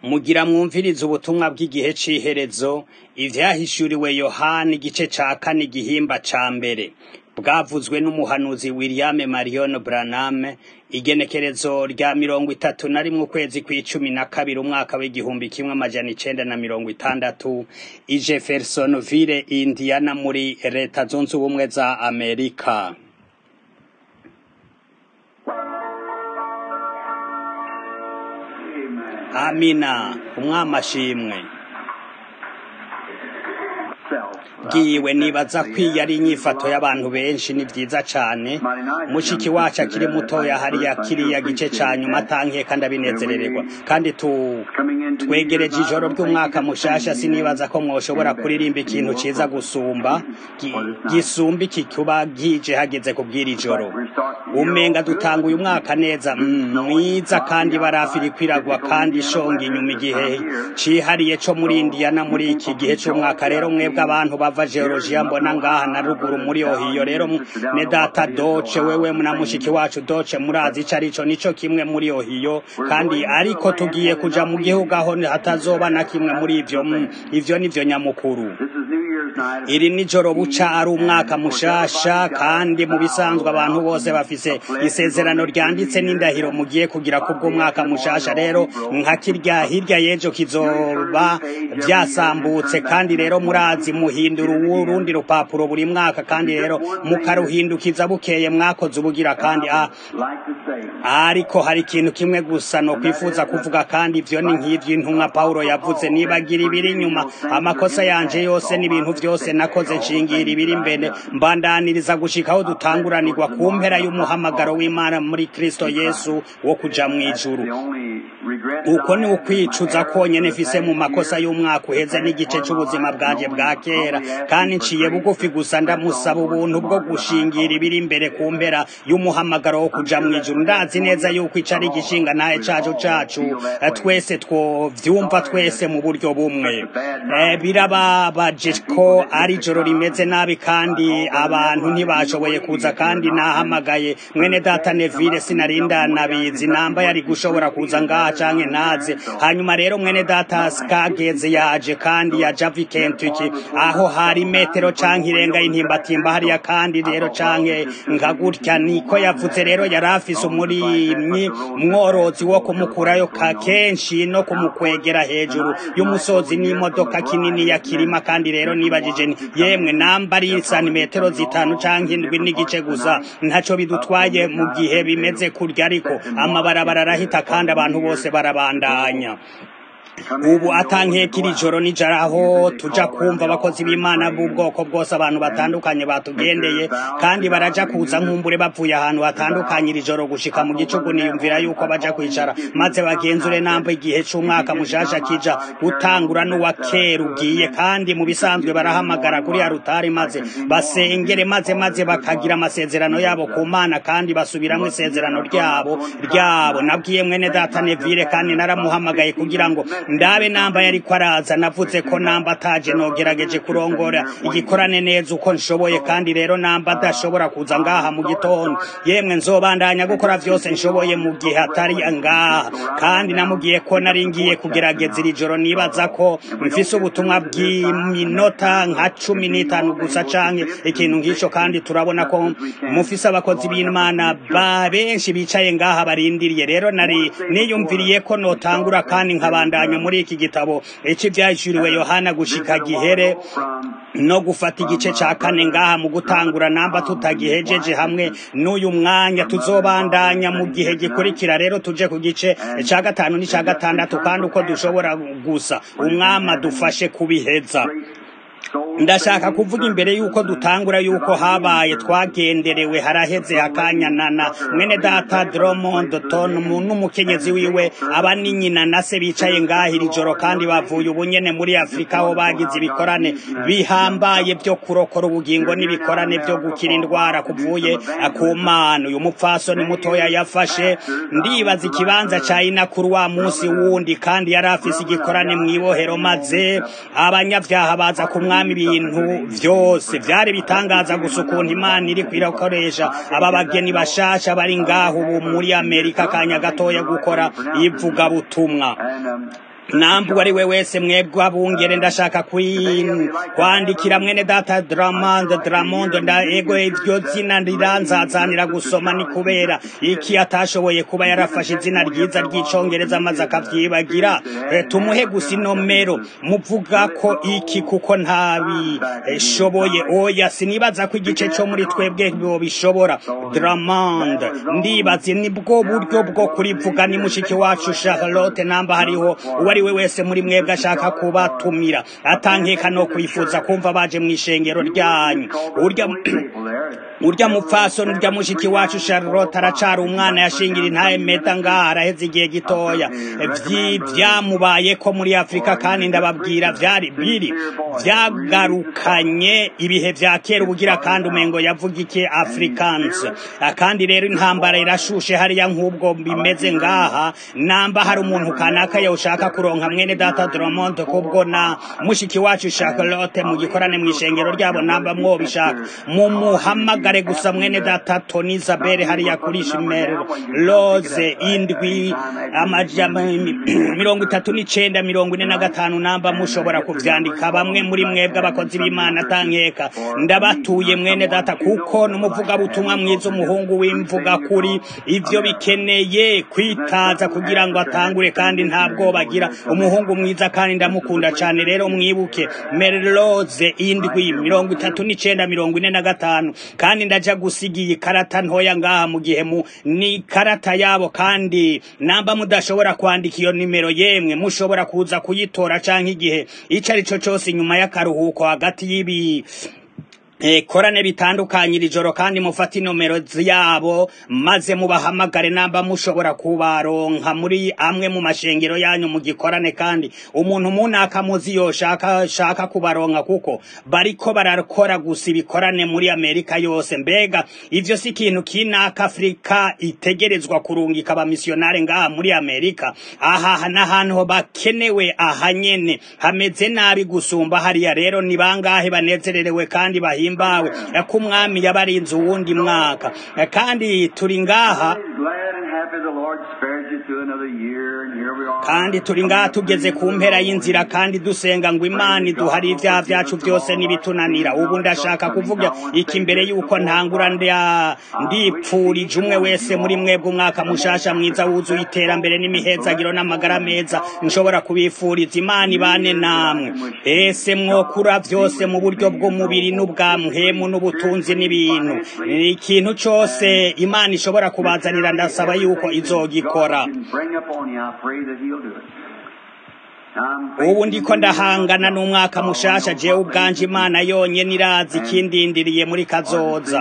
Mugira mwumvirize ubutumwa bw'igihe c'iherezo, ivyahishuriwe Yohana igice ca kane igihimba ca mbere. Bwavuzwe n'umuhanuzi William Marion Branham, igenekerezo rya mirongo itatu na rimwe ukwezi kw'icumi na kabiri umwaka w'igihumbi kimwe amajana icenda na mirongo itandatu, i Jeffersonville, Indiana muri leta zunze ubumwe za Amerika. Amina, umwami ashimwe. bwiwe nibaza kwiye ari inyifato y'abantu benshi ni vyiza cane mushiki wacu akiri mutoya hariya kiriya gice ca nyuma atankeka ndabinezerererwa kandi tu twegereje ijoro ry'umwaka mushasha sinibaza ko mwoshobora kuririmba ikintu ciza gusumba gi- gisumba iki kuba gije hageze kubwira ijoro umenga dutanga uyu mwaka neza mm, mwiza kandi barafi iriko iragwa kandi ishonga inyuma igihe cihariye co muri Indiana muri iki gihe c'umwaka rero mwebwe abantu bava Georgia mbona ngaha na ruguru muri Ohio rero ne data Doce wewe na mushiki wacu Doce murazi ico arico nico kimwe muri Ohio kandi ariko tugiye kuja mu gihugu aho hatazoba na kimwe muri ivyo mm, ivyo nivyo nyamukuru iri nijoro buca ari umwaka mushasha kandi mu bisanzwe abantu bose bafise isezerano ryanditse n'indahiro mugiye kugira kubw'umwaka mushasha rero nka kirya hirya y'ejo kizoba vyasambutse kandi rero murazi muhindura urundi rupapuro buri mwaka kandi rero mukaruhindukiza bukeye mwakoze ubugira kandi ah, ariko hari ikintu kimwe gusa no kwifuza kuvuga kandi ivyo ni nk'ivyo intumwa Paulo yavuze nibagira ibiri inyuma amakosa yanje yose n'ibintu vyose nakoze nshingira ibiri imbere mbandaniriza gushika aho dutanguranirwa ku mpera y'umuhamagaro w'Imana muri Kristo Yesu wo kuja mw'ijuru uko ni ukwicuza konyene mfise mu makosa y'umwaka uheze n'igice c'ubuzima bwanje bwa kera kandi nciye bugufi gusa ndamusaba ubuntu bwo gushingira ibiri imbere ku mpera y'umuhamagaro wo kuja mw'ijuru ndazi neza yuko ico ari igishinga ntahe cacu cacu eh, twese twovyumva twese mu buryo bumwe Eh, birababaje ko ari ijoro rimeze nabi kandi abantu ntibashoboye kuza kandi nahamagaye mwene data Neville sinarinda nabizi namba yari gushobora kuza ngaha canke ntaze hanyuma rero mwene data Skageze yaje kandi yaja vi Kentucky aho hari metero canke irenga y'intimbatimba hariya kandi rero canke nka gutya niko yavuze rero yari afise umurimyi mworozi wo kumukurayo ka kenshi no kumukwegera hejuru y'umusozi n'imodoka kinini ya kirima kandi rero nibajije nti yemwe namba ari santimetero zitanu canke indwi n'igice gusa ntaco bidutwaye mu gihe bimeze kurya ariko amabarabara arahita kandi abantu bose barabandanya ubu atankeka iri joro nijoro aho tuja kumva abakozi b'imana b'ubwoko bwose abantu batandukanye batugendeye kandi baraja kuza nkumbure bavuye ahantu hatandukanye iri joro gushika mu gicugu niyumvira yuko baja kwicara maze bagenzure namba igihe c'umwaka mushasha kija gutangura n'uwa kera ugiye kandi mu bisanzwe barahamagara kuri ya rutari maze basengere maze maze bakagira amasezerano yabo ku mana kandi basubiramwo isezerano ryabo ryabo nabwiye mwene data Neville kandi naramuhamagaye kugira ngo ndabe namba yariko araza navuze ko namba ataje nogerageje kurongora igikorane neza uko nshoboye kandi rero namba adashobora kuza ngaha mu gitondo yemwe nzobandanya gukora vyose nshoboye mu gihe atari ngaha kandi namubwiye ko nari ngiye kugerageza iri joro nibaza ko mfise ubutumwa bw'iminota nka cumi n'itanu gusa canke ikintu nk'ico kandi turabona ko mufise abakozi b'imana ba benshi bicaye ngaha barindiriye rero nari niyumviriye ko notangura kandi nkabandanya muri iki gitabo ici vyahishuriwe yohana gushika gihere no gufata igice ca kane ngaha mu gutangura namba tutagihejeje hamwe n'uyu mwanya tuzobandanya mu gihe gikurikira rero tuje ku gice ca gatanu n'ica gatandatu kandi uko dushobora gusa umwami adufashe kubiheza ndashaka kuvuga imbere yuko dutangura yuko habaye twagenderewe haraheze hakanyanana mwene data Drummond Ton n'umukenyezi wiwe aba ni nyina na se bicaye ngaha iri joro kandi bavuye ubunyene muri Afrika aho bagize ibikorane bihambaye byo kurokora ubugingo n'ibikorane byo gukira indwara kuvuye ku mana uyu mupfasoni mutoya yafashe ndibaza ikibanza ca inakuru wa munsi wundi kandi yari afise igikorane mwibohero maze abanyavyaha baza ku mwami ibintu vyose vyari bitangaza gusa ukuntu imana iri kwirakoresha aba bageni bashasha bari ngaho ubu muri amerika akanya gatoya gukora ivuga butumwa nambu ari we wese mwebwe abungere ndashaka kwandikira mwene data dramond dramond nda ego iryo zina riranzazanira gusoma ni kubera iki atashoboye kuba yarafashe izina ryiza ry'icongereza maze akavyibagira tumuhe gusa inomero muvuga ko iki kuko ntabishoboye oya sinibaza ko igice co muri twebwe bishobora dramond ndibaze nibwo buryo bwo kurivuga ni mushiki wacu charlotte namba hariho uwo ari we wese muri mwebwe ashaka kubatumira atankeka no kwifuza kumva baje mu ishengero ryanyu urya urya mupfasoni urya mushiki wacu charlotte aracari umwana yashingira intahe meta ngaha araheze igihe gitoya vyamubaye ko muri afurika kandi ndababwira vyari biri vyagarukanye ibihe vya kera ubugira kandi umengo yavuga iki africans kandi rero intambara irashushe hariya nk'ubwo bimeze ngaha namba hari umuntu kanaka yawushaka kuronka mwene data Drummond kubwo na mushiki wacu Charlotte mu gikorane mu ishengero ryabo namba mwobishaka mumuhamagare gusa mwene data Tony Isabel hariya kuri Shimero Rose indwi amajama mirongo itatu n'icenda mirongo ine na gatanu namba mushobora kuvyandika bamwe muri mwebwe abakozi b'Imana tankeka ndabatuye mwene data kuko numuvuga butumwa mwiza umuhungu w'imvuga kuri ivyo bikeneye kwitaza kugira ngo atangure kandi ntabwo bagira umuhungu mwiza kandi ndamukunda cyane rero mwibuke Merloze indwi mirongo itatu n'icenda mirongo ine na gatanu kandi ndaja gusiga iyi karata ntoya ngaha mu gihe mu ni karata yabo kandi namba mudashobora kwandika iyo nimero yemwe mushobora kuza kuyitora canke igihe ico ari cyo cyose inyuma y'akaruhuko hagati y'ibi korane bitandukanye iri joro kandi mufate inomero yabo maze mubahamagare namba mushobora kubaronka muri amwe mu mashengero yanyu mu gikorane kandi umuntu munaka muzi yoshaka shaka kubaronka kuko bariko barakora gusa ibikorane muri Amerika yose mbega ivyo si ikintu kinaka Afrika itegerezwa kurungika abamisiyonare ngaha muri Amerika aha n'ahantu bakenewe aha nyene hameze nabi gusumba hariya rero ni bangahe banezererewe kandi bahi bahimbawe ko umwami yabarinze uwundi mwaka kandi turi ngaha kandi turi ngaha tugeze ku mpera y'inzira kandi dusenga ngo imana iduhari ibyaha byacu byose n'ibitunanira ubu ndashaka kuvuga iki mbere y'uko ntangura ndipfurije umwe wese muri mwebwe umwaka mushasha mwiza wuzuye iterambere n'imihezagiro n'amagara meza nshobora kubifuriza imana ibane namwe ese mwokura byose mu buryo bw'umubiri n'ubwa muhemu n'ubutunzi n'ibintu ikintu cyose imana ishobora kubazanira ndasaba yuko izogikora ubu ndiko ndahangana n'umwaka mushasha jewe ubwanje imana yonyene irazi ikindindiriye muri kazoza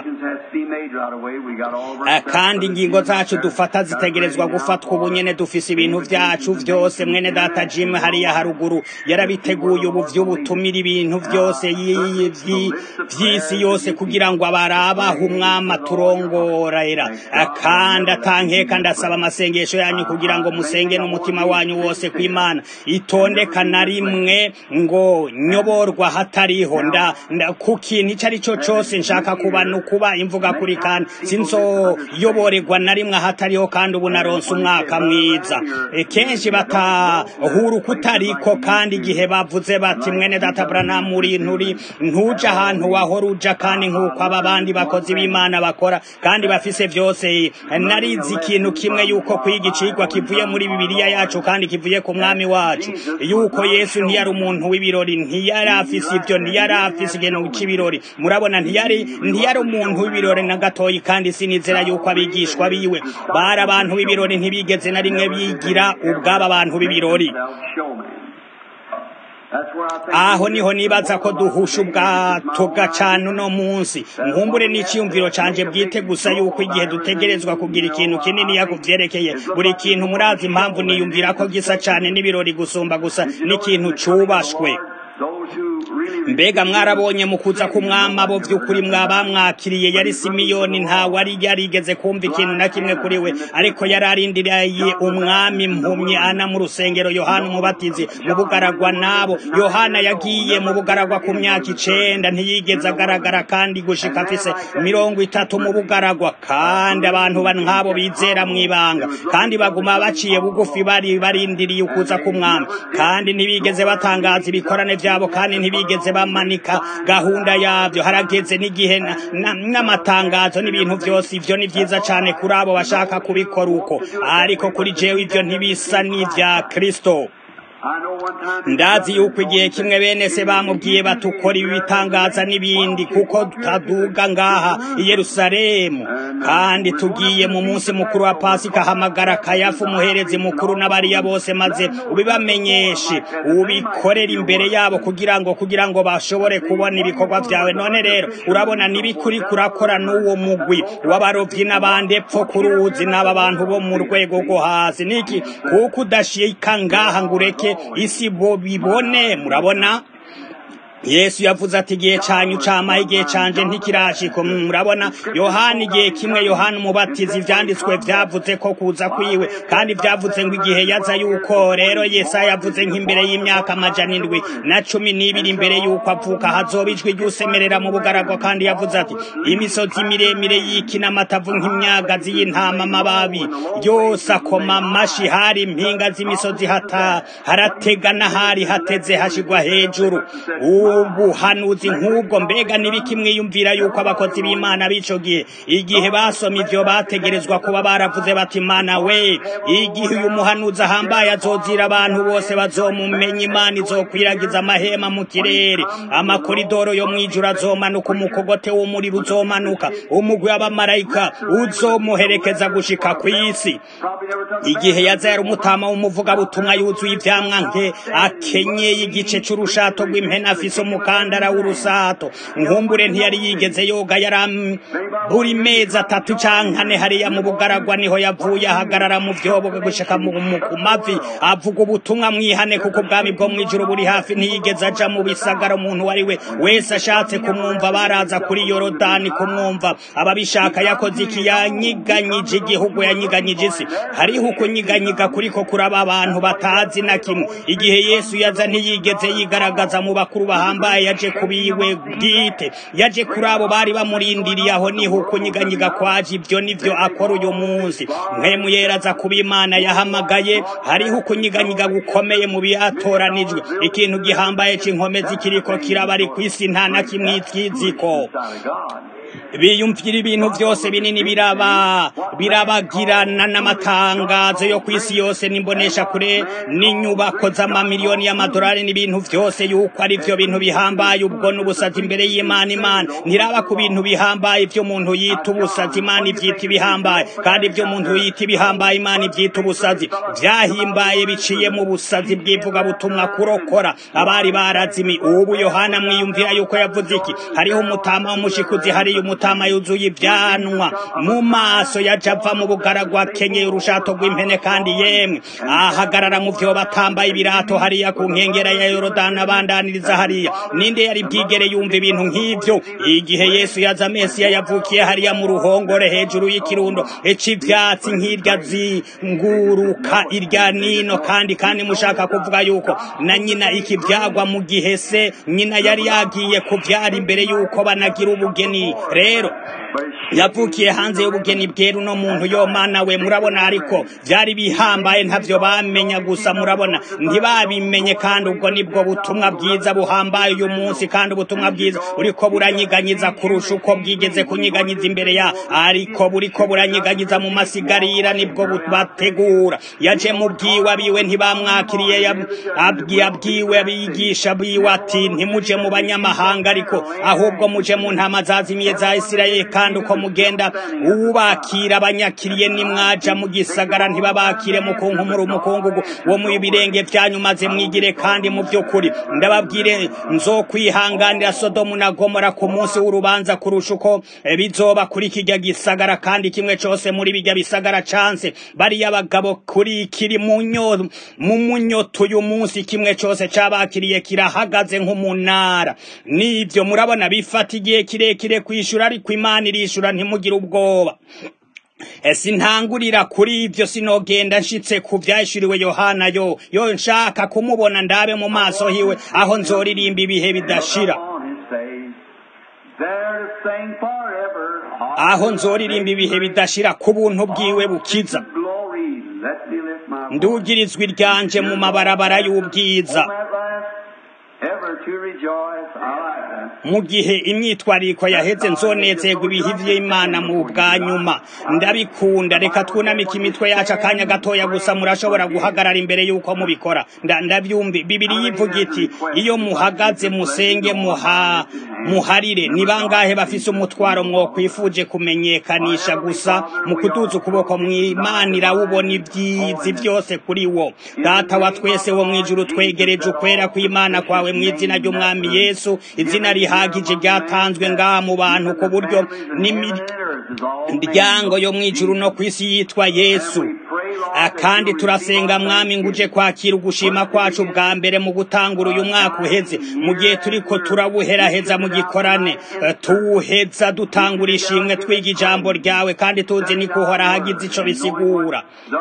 kandi ingingo zacu dufata zitegerezwa gufatwa ubu nyene dufise ibintu vyacu vyose mwene data Jim hariya haruguru yarabiteguye ubu vy'ubutumira ibintu vyose vy'isi yose kugira ngo abarabaho umwami aturongorera kandi atankeka ndasaba amasengesho yanyu kugira ngo musenge n'umutima wanyu wose kw'imana itondeka na rimwe ngo nyoborwa hatariho nda ku kintu ico ari cyo cose nshaka kuba nukuba imvuga kuri kandi sinzoyoborerwa na rimwe ahatariho kandi ubu naronse umwaka mwiza kenshi batahura ukutariko kandi igihe bavuze bati mwene data Branham uri nturi ntuja ahantu wahora uja kandi nk'uko aba bandi bakozi b'Imana bakora kandi bafise vyose narizi ikintu kimwe yuko kwiga icigwa kivuye muri bibiliya yacu kandi kivuye ku mwami wacu yuko Yesu ntiyari umuntu w'ibirori ntiyari afise ivyo ntiyari afise ikintu c'ibirori murabona ntiyari ntiyari umuntu w'ibirori na gatoyi kandi sinizera yuko abigishwa biwe bari abantu b'ibirori ntibigeze na rimwe bigira ubwabo abantu b'ibirori aho niho nibaza ko duhusha ubwato gacana uno munsi nkumbure n'iciyumviro canje bwite gusa yuko igihe dutegerezwa kugira ikintu kinini yakuvyerekeye buri kintu murazi impamvu niyumvira ko gisa cane n'ibirori gusumba gusa n'ikintu cubashwe mbega mwarabonye mu kuza k'umwami abo by'ukuri mwabamwakiriye yari simiyoni ntawe ari yarigeze kumva ikintu na kimwe kuri we ariko yari arindiriye umwami mpumye ana mu rusengero yohana umubatizi mu bugaragwa nabo yohana yagiye mu bugaragwa ku myaka icenda ntiyigeze agaragara kandi gushika afise mirongo itatu mu bugaragwa kandi abantu nk'abo bizera mu ibanga kandi baguma baciye bugufi bari barindiriye ukuza k'umwami kandi ntibigeze batangaza ibikorane byabo kandi ntibigeze bamanika gahunda yabyo harageze n'igihe n'amatangazo n'ibintu byose ibyo ni byiza cyane kuri abo bashaka kubikora uko ariko kuri jewe ibyo ntibisa n'ibya kristo ndazi yuko igihe kimwe bene se bamubwiye batukora ibi bitangaza n'ibindi kuko tutaduga ngaha i yerusalemu kandi tugiye mu munsi mukuru wa pasika hamagara kayafu umuherezi mukuru n'abariya bose maze ubibamenyeshe ubikorera imbere yabo kugira ngo kugira ngo bashobore kubona ibikorwa byawe none rero urabona n'ibikuri kurakora n'uwo mugwi w'abarovyi n'abandi epfo ku ruzi n'aba bantu bo mu rwego rwo hasi niki kuko udashika ngaha ngo ureke isi bo bibone murabona yesu yavuze ati igihe cyanyu camaye igihe canje ntikirashika murabona yohana igihe kimwe yohana umubatizi ivyanditswe vyavuze ko kuza kwiwe kandi vyavuze ngo igihe yaza yuko rero yesaya yavuze nk'imbere y'imyaka amajana indwi na cumi n'ibiri imbere y'uko avuka hazoba ijwi ry'usemerera mu bugaragwa kandi yavuze ati imisozi miremire y'iki n'amatavu nk'imyagazi y'intama amababi yose akoma amashi hari impinga z'imisozi hata haratega n'ahari hateze hashigwa hejuru ubuhanuzi nk'ubwo mbega n'ibiki mwiyumvira yuko abakozi b'imana b'ico gihe igihe basoma ivyo bategerezwa kuba baravuze bati mana we igihe uyu muhanuzi ahambaye azozira abantu bose bazomumenya imana izokwiragiza amahema mu kirere amakoridoro yo mw'ijuru azomanuka umukogote w'umuriro uzomanuka umugwi w'abamarayika uzomuherekeza gushika kw'isi igihe yaza yari umutama w'umuvugabutumwa yuzuye ivyamwa nke akenyeye igice c'urushato rw'impene afise umukandara w'urusato nkumbure ntiyari yigeze yoga yari buri mezi atatu canke ane hariya mu bugaragwa niho yavuye ahagarara mu vyobo gushika mu mavi avuga ubutumwa mwihane kuko ubwami bwo mw'ijuru buri hafi ntiyigeze aja mu bisagara umuntu wari we wese ashatse kumwumva baraza kuri yorodani kumwumva ababishaka yakoze iki yanyiganyije igihugu yanyiganyije isi hariho ukunyiganyiga kuriko kuraba abantu batazi na kimwe igihe yesu yaza ntiyigeze yigaragaza mu bakuru bahambaye yaje kubiwe bwite yaje kuri abo bari bamurindiriye aho niho ukunyiganyiga kwaje ibyo nivyo akora uyu munsi mwemu yeraza kuba imana yahamagaye hariho ukunyiganyiga gukomeye mu byatoranijwe ikintu gihambaye c'inkomezi kiriko kiraba ari kw'isi nta na kimwe itwiziko biyumvira ibintu byose binini biraba birabagirana n'amatangazo yo ku isi yose n'imbonesha kure n'inyubako z'amamiliyoni y'amadolari n'ibintu byose yuko ari byo bintu bihambaye ubwo n'ubusazi imbere y'imana imana ntiraba ku bintu bihambaye ibyo umuntu yita ubusazi imana ibyita ibihambaye kandi ibyo umuntu yita ibihambaye imana ibyita ubusazi byahimbaye biciye mu busazi bw'ivugabutumwa kurokora abari barazimi ubu yohana mwiyumvira yuko yavuze iki hariho umutama w'umushikuzi hariyo umutama yuzuye ibyanwa mu maso yaje ava mu bugaragwa kenyeye urushato rw'impene kandi yemwe ahagarara mu vyo batambaye ibirato hariya ku nkengera ya yorodani abandaniriza hariya ninde yari bwigere yumva ibintu nk'ivyo igihe yesu yaza mesiya yavukiye hariya mu ruhongore hejuru y'ikirundo ic'ivyatsi nk'irya zinguruka irya nino kandi kandi mushaka kuvuga yuko na nyina ikivyagwa mu gihe se nyina yari yagiye kuvyara imbere yuko banagira ubugeni rero yavukiye hanze y'ubugeni bwera uno muntu yo mana we murabona ariko byari bihambaye ntavyo bamenya gusa murabona ntibabimenye kandi ubwo nibwo butumwa bwiza buhambaye uyu munsi kandi ubutumwa bwiza buriko buranyiganyiza kurusha uko bwigeze kunyiganyiza imbere ya ariko buriko buranyiganyiza mu masigarira nibwo bategura yaje mu bwiwe abiwe ntibamwakiriye abwiwe abigisha biwe ati ntimuje mu banyamahanga ariko ahubwo muje mu ntama zazimiye za isirayeli kandi uko mugenda uwubakira abanyakiriye nimwaja mu gisagara ntibabakire mukunkumura umukungugu wo mu birenge vyanyu maze mwigire kandi mu vy'ukuri ndababwire nzokwihanganira sodomu na gomora ku munsi w'urubanza kurusha uko bizoba kuri kirya gisagara kandi kimwe cose muri birya bisagara canse bariya bagabo kuri kiri mu nyo mu munyoto uyu munsi kimwe cose cabakiriye kirahagaze nk'umunara nivyo murabona bifata igihe kirekire kwishura ariko imana irishura ntimugire ubwoba sintangurira kuri ivyo sinogenda nshitse ku vyashuriwe yohana yo yo nshaka kumubona ndabe mu maso hiwe aho nzoririmba ibihe bidashira aho nzoririmba ibihe bidashira ku buntu bwiwe bukiza ndugirizwa iryanje mu mabarabara y'ubwiza mu gihe imyitwariko yaheze nzonezerwa ibihe vy'imana mu bwa nyuma ndabikunda reka twunamike imitwe yacu akanya gatoya gusa murashobora guhagarara imbere y'uko mubikora ndabyumvi bibiri yivuga iti iyo muhagaze musenge muha muharire ni bangahe bafise umutwaro mwokwifuje kumenyekanisha gusa mu kuduza ukuboko mwimana irawubona ibyizi byose kuri wo data wa twese wo mwijuru twegereje ukwera kw'imana kwawe mu izina ry'umwami yesu izina rihagije ryatanzwe ngaha mu bantu ku buryo n'imiryango yo mwijuru no ku isi yitwa yesu kandi turasenga mwami ngo uje kwakira ugushima kwacu bwa mbere mu gutangura uyu mwaka uheze mu gihe turiko turabuheraheza mu gikorane tuwuheza dutangura ishimwe twiga ijambo ryawe kandi tuzi niko uhora hagize ico bisigura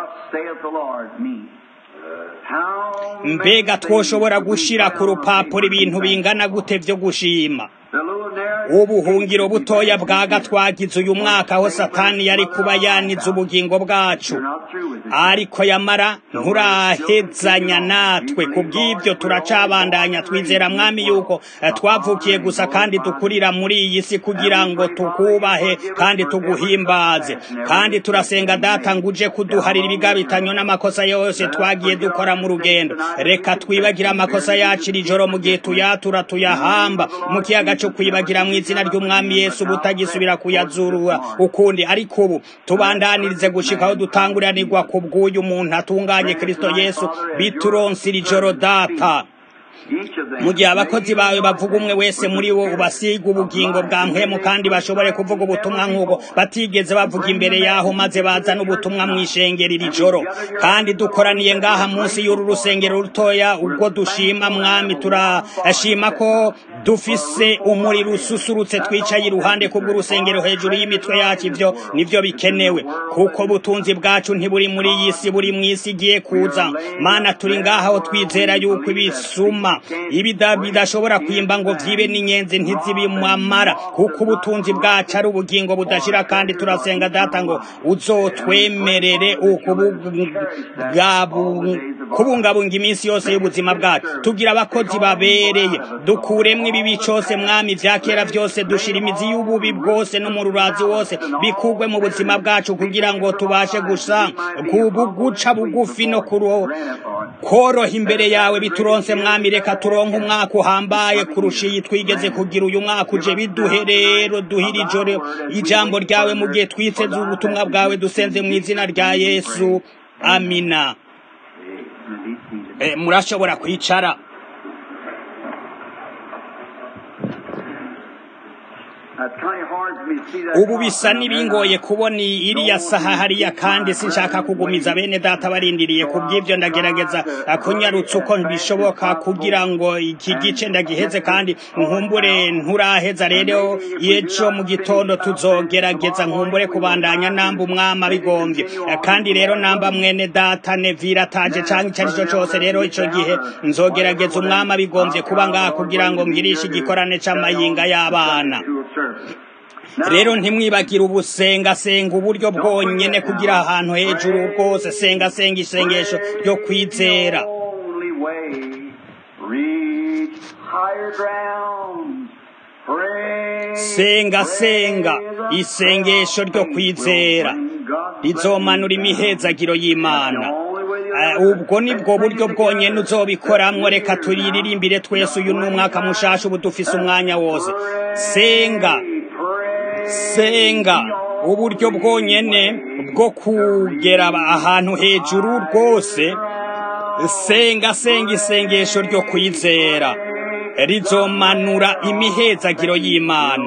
mbega twoshobora gushira ku rupapuro ibintu bingana gute vyo gushima ubuhungiro butoya bwaga twagize uyu mwaka aho satani yari kuba yanize ubugingo bwacu ariko yamara nturahezanya natwe ku bw'ibyo turacabandanya twizera mwami yuko twavukiye gusa kandi dukurira muri iyi si kugira ngo tukubahe kandi tuguhimbaze kandi turasenga data ngo uje kuduharira ibigabitanyo n'amakosa yose twagiye dukora mu rugendo reka twibagire amakosa yacu iri joro mu gihe tuyatura tuyahamba mu kiyaga cyo kwibagira mu izina ry'umwami Yesu butagisubira kuyazurura ukundi ariko ubu tubandanirize gushika aho dutanguranirwa ku bw'uyu muntu atunganye Kristo Yesu bituronse iri joro data mu gihe abakozi bawe bavuga umwe wese muri wo ubasiga ubugingo bwa mpwemu kandi bashobore kuvuga ubutumwa nk'ubwo batigeze bavuga imbere yaho maze bazana ubutumwa mu ishengero iri joro kandi dukoraniye ngaha munsi y'uru rusengero rutoya ubwo dushima mwami turashima ko dufise umuriro ususurutse twicaye iruhande kubw'urusengero hejuru y'imitwe yacu ivyo nivyo bikenewe kuko butunzi bwacu ntiburi muri iyi si buri mu isi igiye kuza mana turi ngaha aho twizera yuko ibisuma ibida bidashobora kwimba ngo vyibe n'inyenzi ntizibimamara kuko ubutunzi bwacu ari ubugingo budashira kandi turasenga data ngo uzotwemerere kubungabunga iminsi yose y'ubuzima bwacu tugira abakozi babereye dukuremwo ibibi cose mwami vya kera vyose dushira imizi y'ububi bwose n'umururazi wose bikugwe mu buzima bwacu kugira ngo tubashe gusa guca bugufi no koroha imbere yawe bituronse mwami reka turonke umwaka uhambaye kurusha iyi twigeze kugira uyu mwaka uje biduhe rero duhira ijoro ijambo ryawe mu gihe twiteze ubutumwa bwawe dusenze mu izina rya yesu amina murashobora kwicara ubu bisa n'ibingoye kubona iriya saha hariya kandi sinshaka kugumiza bene data barindiriye ku bw'ibyo ndagerageza kunyarutsa uko bishoboka kugira ngo iki gice ndagiheze kandi nkumbure nturaheza rero ejo mu gitondo tuzogerageza nkumbure kubandanya namba umwama bigombye kandi rero namba mwene data nevira ataje cyangwa icyo ari cyo cyose rero icyo gihe nzogerageza umwama bigombye kuba ngaha kugira ngo ngirishe igikorane cy'amayinga y'abana rero ntimwibagire ubusenga senga uburyo bwonyene kugira ahantu hejuru rwose senga senga isengesho ryo kwizera senga senga isengesho ryo kwizera rizomanura imihezagiro y'imana ubwo nibwo buryo bwonyene uzobikoramwo reka turiririmbire twese uyu ni umwaka mushasha ubu dufise umwanya wose senga senga uburyo bwonyene bwo kugera ahantu hejuru rwose senga senga isengesho ryo kwizera rizomanura imihezagiro y'imana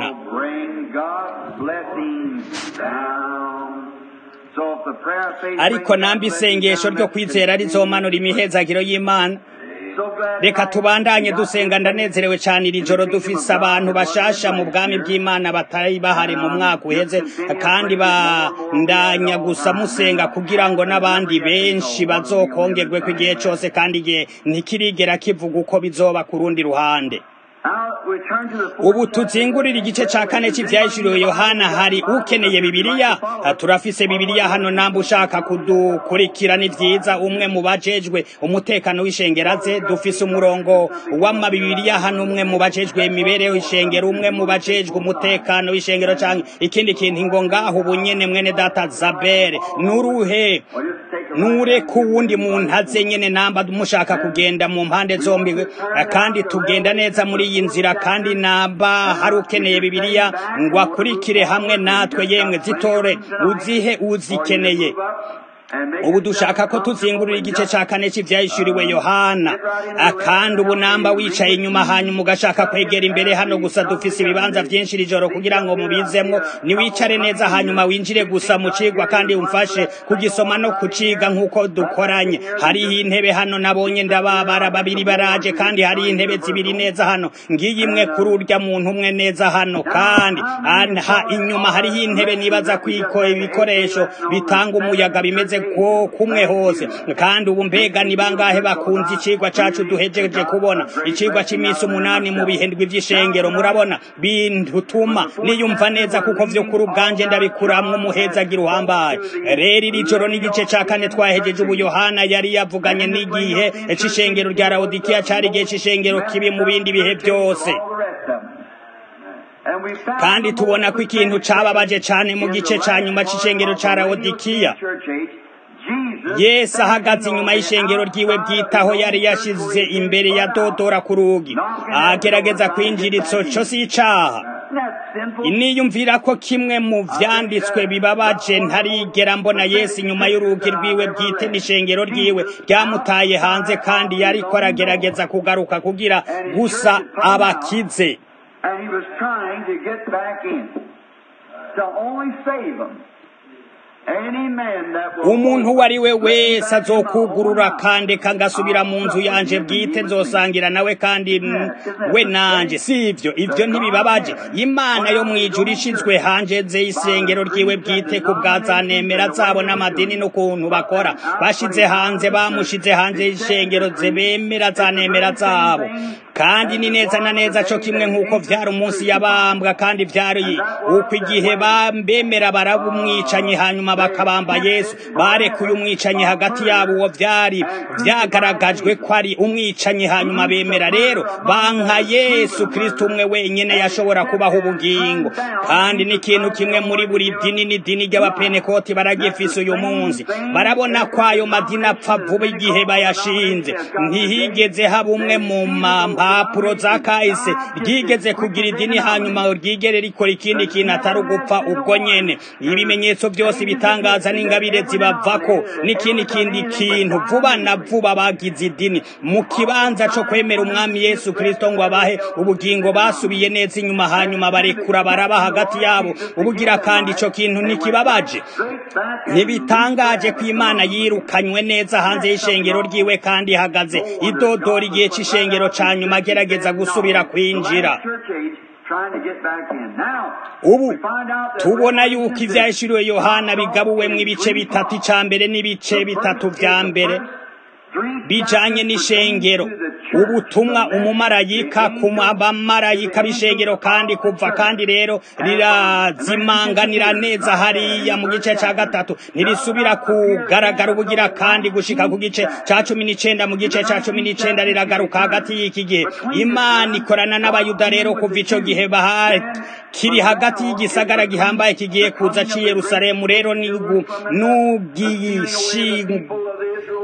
ariko nambi isengesho ryo kwizera rizomanura imihezagiro y'imana reka tubandanye dusenga ndanezerewe cyane iri joro dufise abantu bashasha mu bwami bw'imana batari bahari mu mwaka uheze kandi bandanya gusa musenga kugira ngo n'abandi benshi bazokongerwe ku igihe cyose kandi igihe ntikirigera kivuga uko bizoba ku rundi ruhande ubu tuzingurira igice cya kane cy'ibyahishuriwe yohana hari ukeneye bibiliya turafise bibiliya hano namba ushaka kudukurikira ni byiza umwe mu bajejwe umutekano w'ishengeraze dufise umurongo w'amabibiriya hano umwe mu bajejwe imibereho ishengero umwe mu bajejwe umutekano w'ishengero cyangwa ikindi kintu ngo ngaho ubu nyene mwene data zabere nuruhe nure ku wundi muntu aze nyene namba mushaka kugenda mu mpande zombi kandi tugenda neza muri iyi nzira kandi namba hari ukeneye bibiliya ngo akurikire hamwe natwe yemwe zitore uzihe uzikeneye ubu dushaka ko tuzingurura igice cya kane cy'ibyahishuriwe yohana kandi ubu namba wicaye inyuma hanyuma ugashaka kwegera imbere hano gusa dufise ibibanza byinshi iri joro kugira ngo mubizemwo niwicare neza hanyuma winjire gusa mu cigwa kandi umfashe kugisoma no kuciga nk'uko dukoranye hariho intebe hano nabonye ndababara babiri baraje kandi hariho intebe zibiri neza hano ngiyi imwe kuri urya muntu umwe neza hano kandi aha inyuma hariho intebe nibaza kwiko ibikoresho bitanga umuyaga bimeze ko kumwe hose kandi ubu mbega ni bangahe bakunze icigwa cacu duhejeje kubona icigwa c'imisi umunani mu bihindwi vy'ishengero murabona bintutuma niyumva neza kuko vyo kuri ubwanje ndabikuramwo umuhezagira uhambaye rero iri joro n'igice ca kane twahejeje ubu yohana yari yavuganye n'igihe c'ishengero rya lawodikiya cari igihe c'ishengero kibi mu bindi bihe vyose kandi tubona ko ikintu cababaje cane mu gice ca nyuma c'ishengero ca lawodikiya yesu ahagaze inyuma y'ishengero ryiwe bwitaho yari yashize imbere ya dodora ku rugi agerageza kwinjira ico co si icaha niyumvira ko kimwe mu vyanditswe bibabaje ntarigera mbona yesu inyuma y'urugi rwiwe bwite n'ishengero ryiwe ryamutaye hanze kandi yariko aragerageza kugaruka kugira gusa abakize And he was trying to get back in to only save them. umuntu uwo ari we wese azokugurura kandi kangasubira mu nzu yanje bwite nzosangira nawe kandi we nanje si ibyo ibyo ntibibabaje imana yo mu ijuru ishyizwe hanze ze isengero ryiwe bwite ku bwa za nemera zabo n'amadini n'ukuntu bakora bashize hanze bamushize hanze y'ishengero ze bemera za nemera zabo kandi ni neza na neza cyo kimwe nk'uko byari umunsi yabambwa kandi byari uko igihe bemera barabumwicanye hanyuma bakabamba yesu barekuye umwicanyi hagati yabo uwo byari byagaragajwe ko ari umwicanyi hanyuma bemera rero banka yesu kirisito umwe wenyine yashobora kubaho ubugingo kandi n'ikintu kimwe muri buri dini n'idini ry'abapenekoti baragifise uyu munsi barabona ko ayo madini apfa vuba igihe bayashinze ntihigeze haba umwe mu mpapuro za kahise ryigeze kugira idini hanyuma ryigere rikora ikindi kintu atari ugupfa ubwo nyene ibimenyetso byose bitangaza n'ingabire zibavako n'ikindi kindi kintu vuba na vuba bagize idini mu kibanza co kwemera umwami yesu kristo ngo abahe ubugingo basubiye neza inyuma hanyuma barekura baraba hagati yabo ubugira kandi ico kintu ntikibabaje ntibitangaje ko imana yirukanywe neza hanze y'ishengero ryiwe kandi ihagaze idodora igihe c'ishengero ca nyuma agerageza gusubira kwinjira ubu tubona yuko ivyahishuriwe yohana bigabuwemwo ibice bitatu ica mbere n'ibice bitatu vya mbere bijanye n'ishengero ubutumwa umumarayika ku bamarayika b'ishengero kandi kuva kandi rero rirazimanganira neza hariya mu gice ca gatatu ntirisubira kugaragara ubugira kandi gushika ku gice ca cumi n'icenda mu gice ca cumi n'icenda riragaruka hagati y'iki gihe imana ikorana n'abayuda rero kuva ico gihe bahari kiri hagati y'igisagara gihambaye kigiye kuza c'i yerusalemu rero n'ubwishingu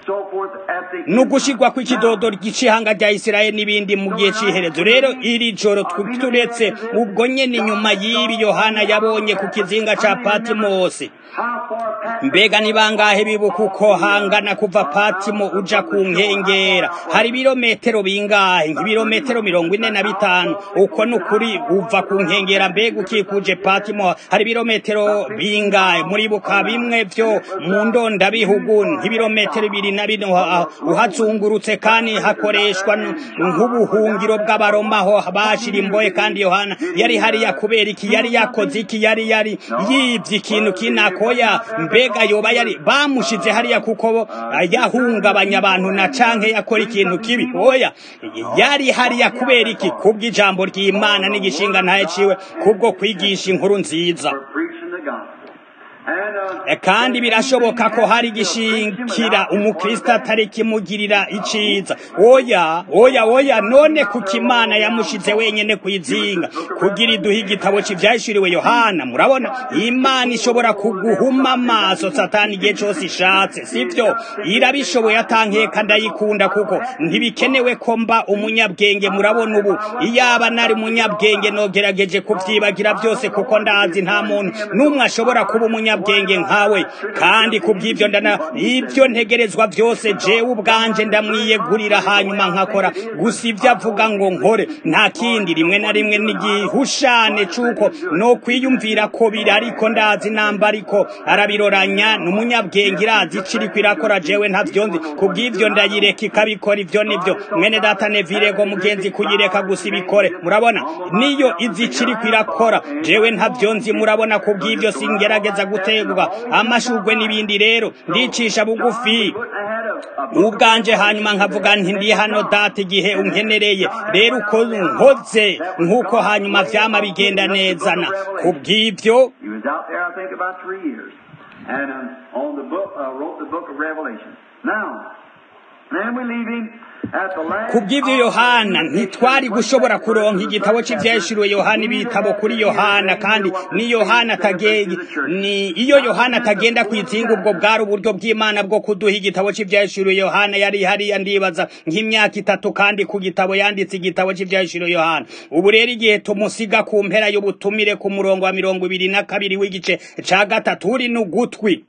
so forth at the ni ugushirwa kw'ikidodo ry'icihanga rya isirayeli n'ibindi mu gihe c'iherezo rero iri joro tw- turetse ubwo nyene inyuma y'ibi yohana yabonye ku kizinga ca patimosi how far past mbega ni bangahe bibuka uko hangana kuva patimo uja ku nkengera hari ibirometero bingahe nk'ibirometero mirongo ine na bitanu uko ni ukuri uva ku nkengera mbega ukikuje patimo hari ibirometero bingahe muribuka bimwe vyo mu ndondabihugu nk'ibirometero bibiri na bine uha- uhazungurutse kandi hakoreshwa n- nk'ubuhungiro bw'abaroma aho bashira imbohe kandi yohana yari hariya kubera iki yari yakoze iki yari yari yivye ikintu kinakoya mbega yoba yari bamushize hariya kuko ah, yahungabanya abantu na canke yakora ikintu kibi oya yari hariya kubera iki kubw'ijambo ry'imana n'igishinga ntaye ciwe kubwo kwigisha inkuru nziza for preaching the gospel. And, uh, E, kandi birashoboka ko hari gishikira umukristo atari kimugirira iciza oya oya oya none kuko imana yamushize wenyene kwizinga kugira iduhe igitabo c'ivyahishuriwe yohana murabona imana ishobora kuguhuma amaso satani igihe cose ishatse sivyo irabishoboye atankeka ndayikunda kuko ntibikenewe ko mba umunyabwenge murabona ubu iyaba nari umunyabwenge nogerageje kuvyibagira byose kuko ndazi nta muntu n'umwe ashobora kuba umunyabwenge nkawe kandi kubw'ivyo ndana ibyo ntegerezwa byose jewe ubwanje ndamwiyegurira hanyuma nkakora gusa ivyo avuga ngo nkore nta kindi rimwe na rimwe n'igihushane c'uko no kwiyumvira ko biri ariko ndazi namba ariko arabiroranya n'umunyabwenge irazi ico iriko irakora jewe ntavyo nzi kubw'ivyo ndayireka ikabikora ivyo nivyo mwene data nevirego mugenzi kuyireka gusa ibikore murabona niyo izi ico iriko irakora jewe ntavyo nzi murabona kubw'ivyo singerageza gutegwa amashurwe n'ibindi rero ndicisha bugufi put ahead of, of ubwanje hanyuma nkavuga nti ndi hano data igihe unkenereye rero uko nkoze nk'uko hanyuma vyama bigenda neza na kubw'ivyo He was out there, I think, about three years, and um, on the book, uh, wrote the book of Revelation. Now, then we leave him at the last. kubw'ivyo yohana ntitwari gushobora kuronka igitabo c'ivyahishuriwe yohana ibitabo kuri yohana kandi ni yohana atagenda ni iyo yohana atagenda kwizinga ubwo bwari uburyo bw'imana bwo kuduha igitabo c'ivyahishuriwe yohana yari hariya ndibaza nk'imyaka itatu kandi ku gitabo yanditse igitabo c'ivyahishuriwe yohana ubu rero igihe tumusiga ku mpera y'ubutumire ku murongo wa mirongo ibiri na kabiri w'igice ca gatatu uri n'ugutwi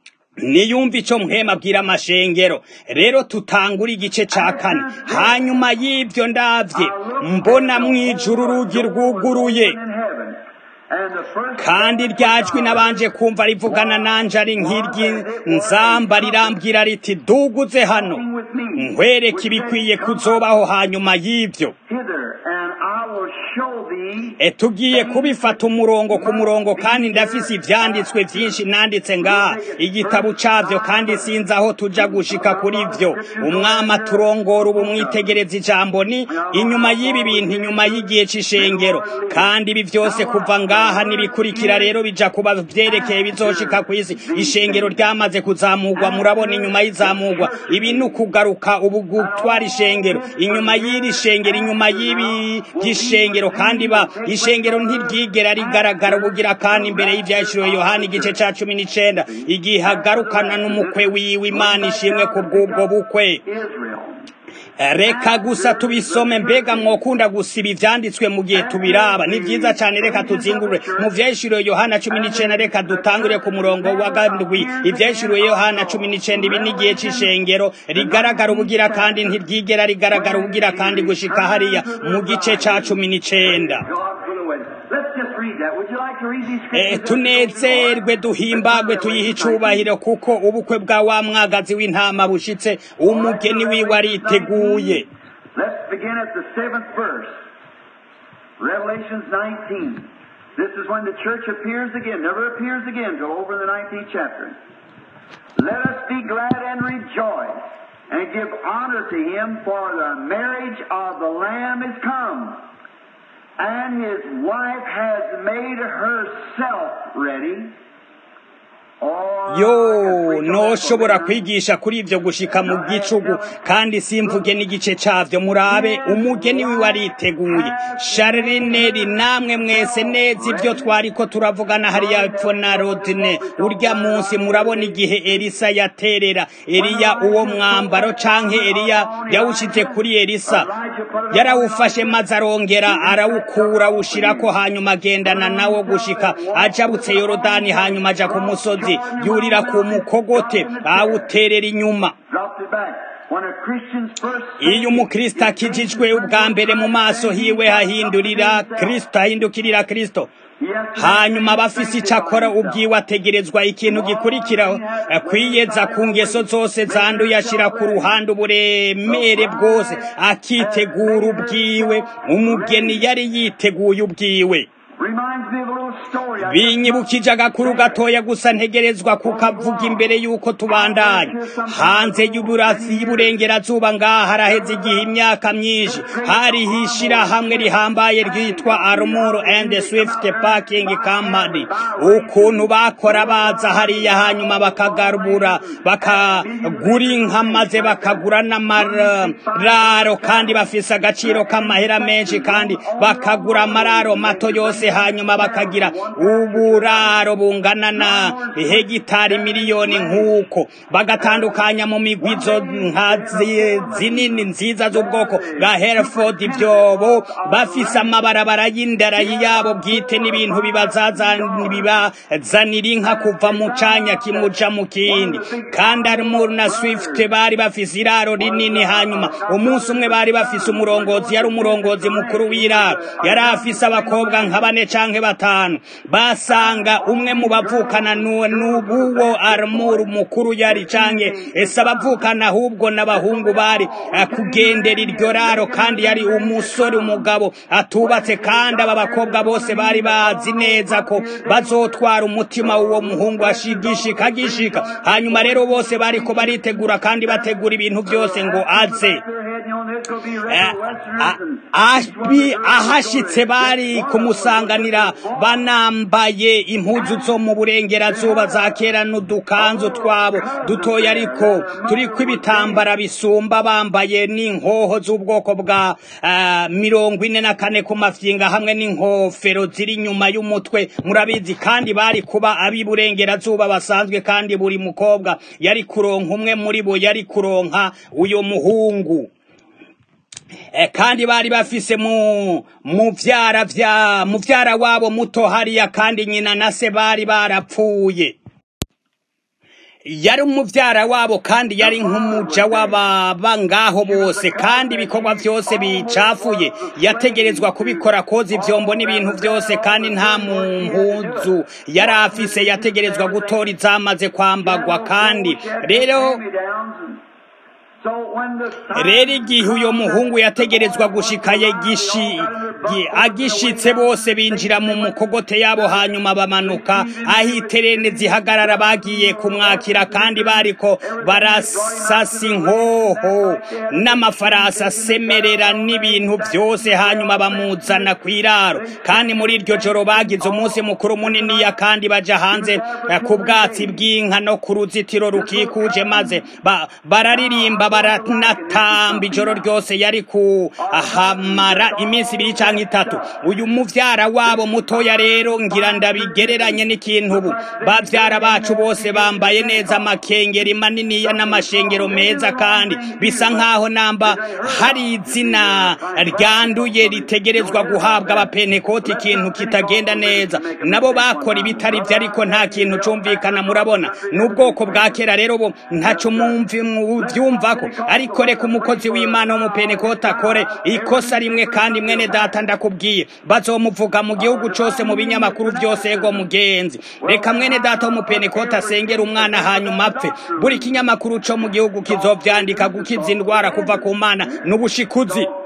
niyumva ico mpema abwira amashengero rero tutangura igice ca kane hanyuma y'ivyo ndavye mbona mw'ijuru urugi rwuguruye in heaven, and the first kandi ryajwi nabanje kumva rivugana nanje ari nk'iry'inzamba rirambwira riti duguze hano nkwereka ibikwiye kuzobaho hanyuma y'ivyo hither, and I will show thee E tugiye kubifata umurongo ku murongo kandi ndafise ivyanditswe vyinshi nanditse ngaha igitabo cavyo kandi sinzi aho tuja gushika kuri vyo umwami aturongora ubu mwitegereza ijambo ni inyuma y'ibi bintu inyuma y'igihe c'ishengero kandi ibi vyose kuva ngaha nibikurikira rero bija kuba vyerekeye bizoshika kw'isi ishengero ryamaze kuzamurwa murabona inyuma y'izamurwa ibi ni ukugaruka ubu gutwara ishengero inyuma y'iri shengero inyuma y'ibi by'ishengero kandi ba ishengero ntiryigera rigaragara ubugira kandi imbere y'ivyashiriwe yohana igice ca cumi n'icenda igihe hagarukana n'umukwe wiwe imana ishimwe ku bw'ubwo bukwe Israel. reka gusa tubisome mbega mwokunda gusiba ivyanditswe mu gihe tubiraba ni vyiza cane reka tuzingurure mu vyahishuriwe yohana cumi n'icenda reka dutangure ku murongo wa gandwi ivyahishuriwe yohana cumi n'icenda ibi n'igihe c'ishengero rigaragara ubugira kandi ntiryigera rigaragara ubugira kandi gushika hariya mu gice ca cumi n'icenda God for the wedding. Let's just read that. Would you like to read these Eh, scriptures? tunezerwe duhimbagwe tuyihe icubahiro kuko ubukwe bwa wa mwagazi w'intama bushitse umugeni wiwe ariteguye Let's begin at the seventh verse. Revelations 19. This is when the church appears again, never appears again till over the 19th chapter. Let us be glad and rejoice and give honor to him for the marriage of the Lamb is come. And his wife has made herself ready. yo noshobora kwigisha kuri ivyo gushika mu gicugu kandi simvuge n'igice cavyo murabe umugeni wiwe ariteguye sharineri namwe mwese neza ivyo twariko turavugana hariya epfo na rodine urya munsi murabona igihe elisa yaterera eliya uwo mwambaro canke eliya yawushize kuri elisa yarawufashe maze arongera arawukura awushirako hanyuma agendana nawo gushika ajabutse yorodani hanyuma aja ku musozi yurira ku mukogote awuterera inyuma iyo umukristo akijijwe ubwa mbere mu maso hiwe hahindurira kristo ahindukirira kristo hanyuma abafise icyo akora ubwiwe ategerezwa ikintu gikurikiraho kwiyeza ku ngeso zose zanduye ashyira ku ruhande uburemere bwose akitegura ubwiwe umugeni yari yiteguye ubwiwe binyibukije agakuru gatoya gusa ntegerezwa kukavuga imbere y'uko tubandanya hanze y'uburengerazuba ngaha haraheze igihe imyaka myinshi hariho ishyirahamwe rihambaye ryitwa armuro and swift parking company ukuntu bakora baza hariya hanyuma bakagarura bakagura inka maze bakagura n'amararo kandi bafise agaciro k'amahera menshi kandi bakagura amararo mato yose hanyuma bakagira uburaro bungana na hegitari miliyoni nk'uko bagatandukanya mu migwi izo nka zinini nziza z'ubwoko bwa hereford ibyobo bafise amabarabara y'indarayi yabo bwite n'ibintu bibazanira inka kuva mu canya kimuja mu kindi kandi armur na swift bari bafise iraro rinini hanyuma umunsi umwe bari bafise umurongozi yari umurongozi mukuru w'iraro yari afise abakobwa nka bane canke batanu basanga umwe mu bavukana n'ubuwo armur mukuru yari canke ese abavukana ahubwo n'abahungu bari kugendera iryo raro kandi yari umusore umugabo atubatse kandi aba bakobwa bose bari bazi neza ko bazotwara umutima w'uwo muhungu ashigishika agishika hanyuma rero bose bariko baritegura kandi bategura ibintu byose ngo aze ahashitse bari kumusanganira banambaye impuzu zo mu burengerazuba za kera n'udukanzu twabo dutoya ariko turiko ibitambara bisumba bambaye n'inkoho z'ubwoko bwa mirongo ine na kane ku mafyinga hamwe n'inkofero ziri inyuma y'umutwe murabizi kandi bari kuba ab'iburengerazuba basanzwe kandi buri mukobwa yari kuronka umwe muri bo yari kuronka uyo muhungu kandi bari bafise mu muvyara vya muvyara wabo muto hariya kandi nyina na se bari barapfuye yari umuvyara wabo kandi yari nk'umuja w'ababa ngaho bose kandi ibikorwa vyose bicafuye yategerezwa kubikora koza ivyombo n'ibintu vyose kandi nta mpuzu yari afise yategerezwa gutora izamaze kwambagwa kandi rero rero igihe uyo muhungu yategerezwa gushikaye gishi agishitse bose binjira mu mukogote yabo hanyuma bamanuka aho iterene zihagarara bagiye kumwakira kandi bariko barasasa inkoho n'amafarasi asemerera n'ibintu byose hanyuma bamuzana ku iraro kandi muri iryo joro bagize umunsi mukuru muniniya kandi baja hanze ku bwatsi bw'inka no ku ruzitiro rukikuje maze bararirimba baranatamba ijoro ryose yari kuhamara iminsi ibiri canke itatu uyu muvyara wabo mutoya rero ngira ndabigereranye n'ikintu ubu bavyara bacu bose bambaye neza amakengeri maniniya n'amashengero meza kandi bisa nk'aho namba hari izina ryanduye ritegerezwa guhabwa abapentekoti ikintu kitagenda neza nabo bakora ibitari vyo ariko nta kintu cumvikana murabona n'ubwoko bwa kera rero bo ntaco muvyumvako ariko reka umukozi w'imana w'umupentekoti akore ikosa rimwe kandi mwene data ndakubwiye bazomuvuga mu gihugu cose mu binyamakuru vyose ego mugenzi reka mwene data w'umupentekoti asengera umwana hanyuma apfe buri kinyamakuru co mu gihugu kizovyandika gukiza indwara kuva ku mana n'ubushikuzi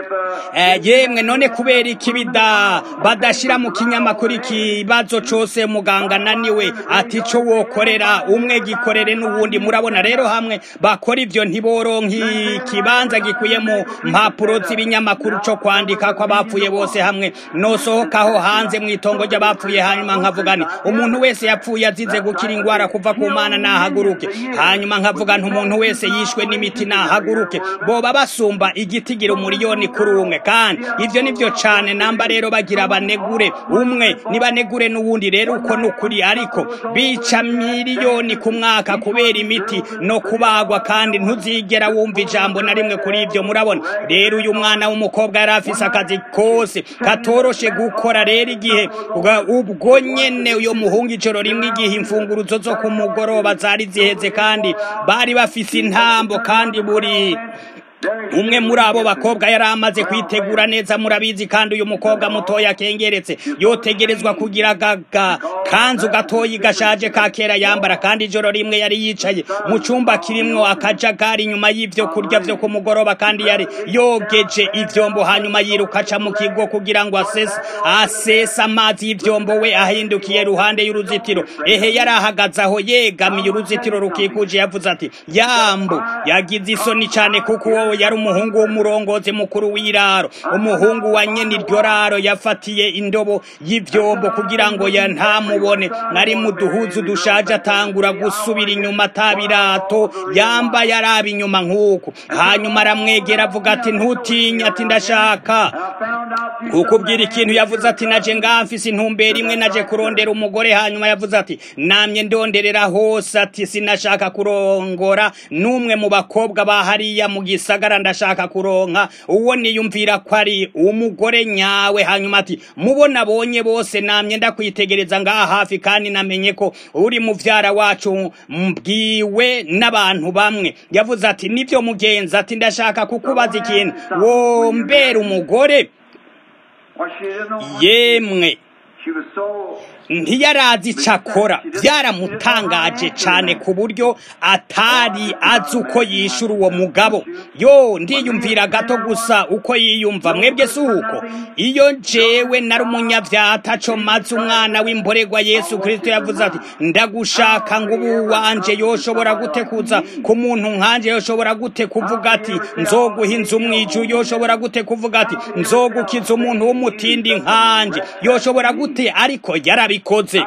yemwe none kubera iki bida badashyira mu kinyamakuru ikibazo cyose muganga ananiwe ati cyo wokorera umwe gikorere n'ubundi murabona rero hamwe bakora ibyo ntiboronke ikibanza gikwiye mu mpapuro z'ibinyamakuru cyo kwandika ko abapfuye bose hamwe nosohokaho hanze mu itongo ry'abapfuye hanyuma nkavuga ni umuntu wese yapfuye azize gukira indwara kuva ku mana nahaguruke hanyuma nkavuga nti umuntu wese yishwe n'imiti nahaguruke boba basumba igitigira umuriyoni kuri umwe kandi ibyo nibyo cyane namba rero bagira banegure umwe nibanegure n'uwundi rero uko ni ukuri ariko bica miliyoni ku mwaka kubera imiti no kubagwa kandi ntuzigera wumva ijambo na rimwe kuri ibyo murabona rero uyu mwana w'umukobwa yari afise akazi kose katoroshe gukora rero igihe ubwo nyene uyo muhungu ijoro rimwe igihe imfunguruzo zo ku mugoroba zari ziheze kandi bari bafise intambo kandi buri umwe muri abo bakobwa yari amaze kwitegura neza murabizi kandi uyu mukobwa mutoya akengeretse yotegerezwa kugira gaga kanzu gatoyi gashaje ka kera yambara kandi ijoro rimwe yari yicaye mu cyumba kirimwo akajagari inyuma y'ibyo kurya byo ku mugoroba kandi yari yogeje ivyombo hanyuma yiruka aca mu kigo kugira ngo asese asese amazi y'ivyombo we ahindukiye ruhande y'uruzitiro ehe yari ahagaze aho yegamiye uruzitiro rukikuje yavuze ati yambu yagize isoni cyane kuko uwo yari umuhungu w'umurongozi mukuru w'iraro umuhungu wa nyene iryo raro yafatiye indobo y'ivyombo kugira ngo ya ntamubone nari mu duhuzu dushaje atangura gusubira inyuma atabirato yamba yaraba inyuma nk'uko hanyuma aramwegera avuga ati ntutinye ati ndashaka kukubwira ikintu yavuze ati naje ngamfise intumbero imwe naje kurondera umugore hanyuma yavuze ati namye ndonderera hose ati sinashaka kurongora n'umwe mu bakobwa bahariya mu gisagara ndashaka kuronka uwo niyumvira ko ari umugore nyawe hanyuma ati mubona abonye bose namye ndakwitegereza ngaha hafi kandi namenye ko uri muvyara wacu mbwiwe n'abantu bamwe yavuze ati nivyo mugenzi ati ndashaka kukubaza ikintu wombera umugore yemwe ntiyarazi icyo akora byaramutangaje cyane ku buryo atari azi uko yishyura uwo mugabo yo ndiyumvira gato gusa uko yiyumva mwebwe si uko iyo jewe nari umunyabyaha ataco maze umwana w'imborerwa yesu kirisito yavuze ati ndagushaka ngo ubu wanje yoshobora gute kuza ku muntu nkanje yoshobora gute kuvuga ati nzoguha inzu mwiju yoshobora gute kuvuga ati nzogukiza umuntu w'umutindi nkanje yoshobora gute ariko yarabi abikoze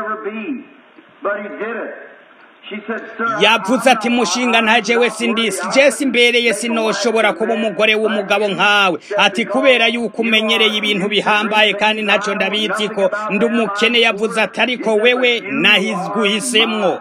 yavuze ati mushinga nta jewe sindisi jesi imbereye sinoshobora kuba umugore w'umugabo nkawe ati kubera yuko umenyereye ibintu bihambaye kandi ntacyo ndabizi ko ndi umukene yavuze ati ariko wewe nahiguhisemwo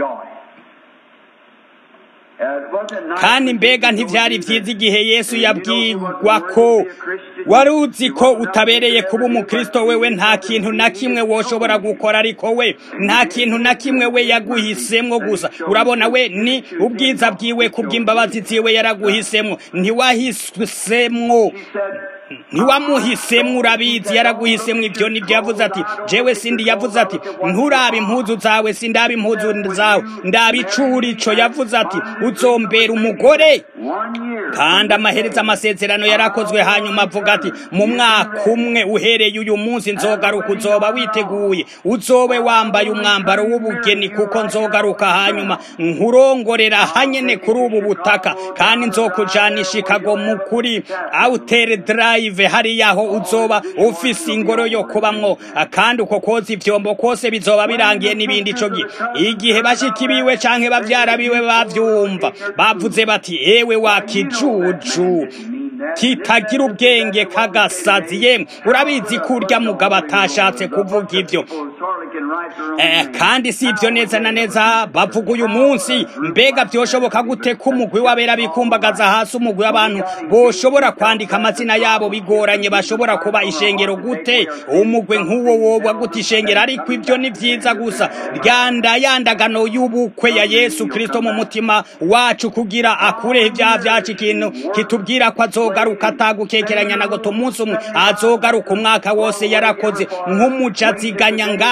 kandi mbega ntibyari byiza igihe yesu yabwirwa ko wari uzi ko utabereye kuba umukristo wewe nta kintu na kimwe woshobora gukora ariko we nta kintu na kimwe we yaguhisemwo gusa urabona we ni ubwiza bwiwe kubw'imbabazi ziwe yaraguhisemwo ntiwahisemwo ntiwamuhisemo urabizi yaraguhisemo ibyo nibyo yavuze ati jewe sindi yavuze ati nturabe impuzu zawe sindaba impuzu zawe ndaba icurico yavuze ati uzombera umugore kandi amaherezo amasezerano yarakozwe hanyuma avuga ati mu mwaka umwe uhereye uyu munsi nzogaruka uzoba witeguye uzobe wambaye umwambaro w'ubugeni kuko nzogaruka hanyuma nkurongorera hanyene kuri ubu butaka kandi nzokujanisha ikago mu kuri outer drive hariya aho uzoba ufise ingoro yo kubamwo kandi uko koza ivyombo kose bizoba birangiye n'ibindi ico gihe igihe bashiki biwe canke bavyara biwe bavyumva bavuze bati ewe wa kijuju kitagira ubwenge kagasazi yemwe urabizi ko urya mugabo atashatse kuvuga ibyo kandi si ibyo neza na neza bavuga uyu munsi mbega byoshoboka gute ko umugwi w'abera bikumbagaza hasi umugwi w'abantu boshobora kwandika amazina yabo bigoranye bashobora kuba ishengero gute umugwi nk'uwo woba gute ishengero ariko ibyo ni byiza gusa ryanda yandagano y'ubukwe ya yesu kirisito mu mutima wacu kugira akureho ibyaha byacu ikintu kitubwira ko azogaruka atagukekeranya na goto umunsi umwe azogaruka umwaka wose yarakoze nk'umujaziganya ngaho uduce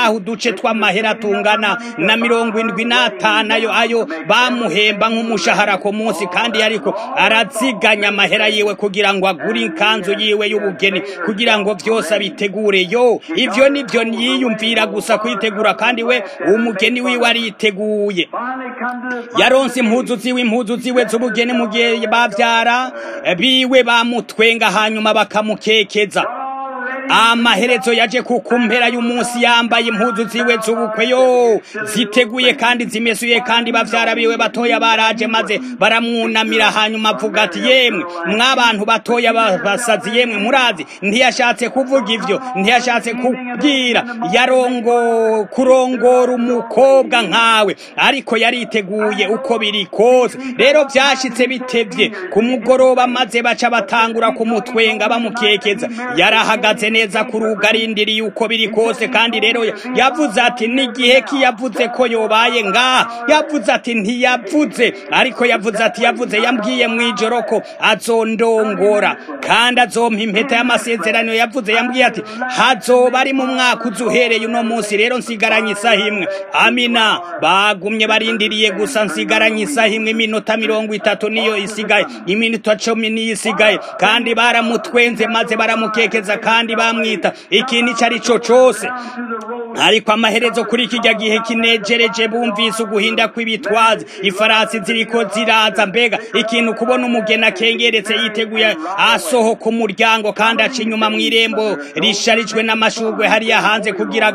uduce tw'amahera tungana na mirongo indwi n'atanu ayo ayo bamuhemba nk'umushahara ku munsi kandi ariko araziganya amahera yiwe kugira ngo agure ikanzu yiwe y'ubugeni kugira ngo byose abitegure yo ivyo nivyo yiyumvira gusa kwitegura kandi we umugeni wiwe ariteguye yaronse impuzu ziwe impuzu ziwe z'ubugeni mu gihe bavyara biwe bamutwenga hanyuma bakamukekeza amaherezo yaje kukumpera y'umunsi yambaye impuzu ziwe z'ubukwe yo ziteguye kandi zimesuye kandi bavyara biwe batoya baraje maze baramwunamira hanyuma avuga ati yemwe mwabantu batoya basazi yemwe murazi ntiyashatse kuvuga ivyo ntiyashatse kubwira yarongo kurongora umukobwa nkawe ariko yariteguye uko biri kose rero vyashitse bitevye ku mugoroba maze baca batangura kumutwenga bamukekeza yarahagaze neza ku rugo arindiriye uko biri kose kandi rero yavuze ati n'igihe ki yavuze ko yobaye ngaha yavuze ati ntiyavuze ariko yavuze ati yavuze yambwiye mu ijoro ko azondongora kandi azompa impeta y'amasezerano yavuze yambwiye ati hazoba ari mu mwaka uza uhereye uno munsi rero nsigaranye isaha imwe amina bagumye barindiriye gusa nsigaranye isaha imwe iminota mirongo itatu niyo isigaye iminota cumi niyo isigaye kandi baramutwenze maze baramukekeza kandi bamwita ikintu icyo ari cyo cyose ariko amaherezo kuri kijya gihe kinejereje bumvise uguhinda kw'ibitwazi ifarasi ziriko ziraza mbega ikintu kubona umugeni akengeretse yiteguye asohoka umuryango kandi aca inyuma mu irembo risharijwe n'amashugwe hariya hanze kugira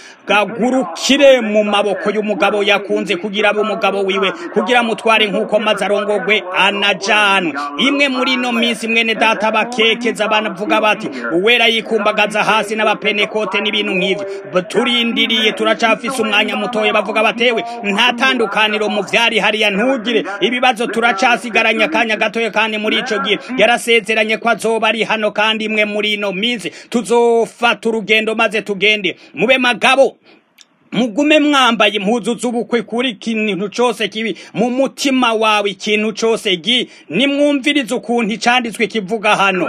gagurukire mu maboko y'umugabo yakunze kugira abe umugabo wiwe kugira mutware nk'uko maze arongogwe anajanwe imwe muri ino minsi mwene data bakekeza banavuga bati uwera yikumbagaza hasi n'abapenekote n'ibintu nk'ivyo turindiriye turacafise umwanya mutoya bavuga batewe nta tandukaniro mu vyari hariya ntugire ibibazo turacasigaranye akanya gatoya kandi muri ico gihe yarasezeranye ko azoba ari hano kandi imwe muri ino minsi tuzofata urugendo maze tugende mube magabo mugume mwambaye impuzu z'ubukwe kuri ikintu cose kibi mu mutima wawe ikintu cose gi nimwumvirize ukuntu icanditswe kivuga hano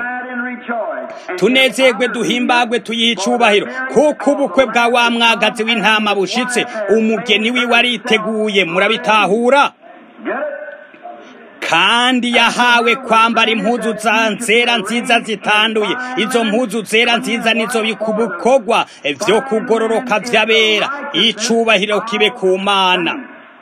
tunezerwe duhimbagwe tuyihe icubahiro kuko ubukwe bwa wa mwagazi w'intama bushitse umugeni wiwe ariteguye murabitahura kandi yahawe kwambara impuzu za nzera nziza zitanduye izo mpuzu zera nziza nizo bikubukogwa vyo kugororoka vy'abera icubahiro kibe ku mana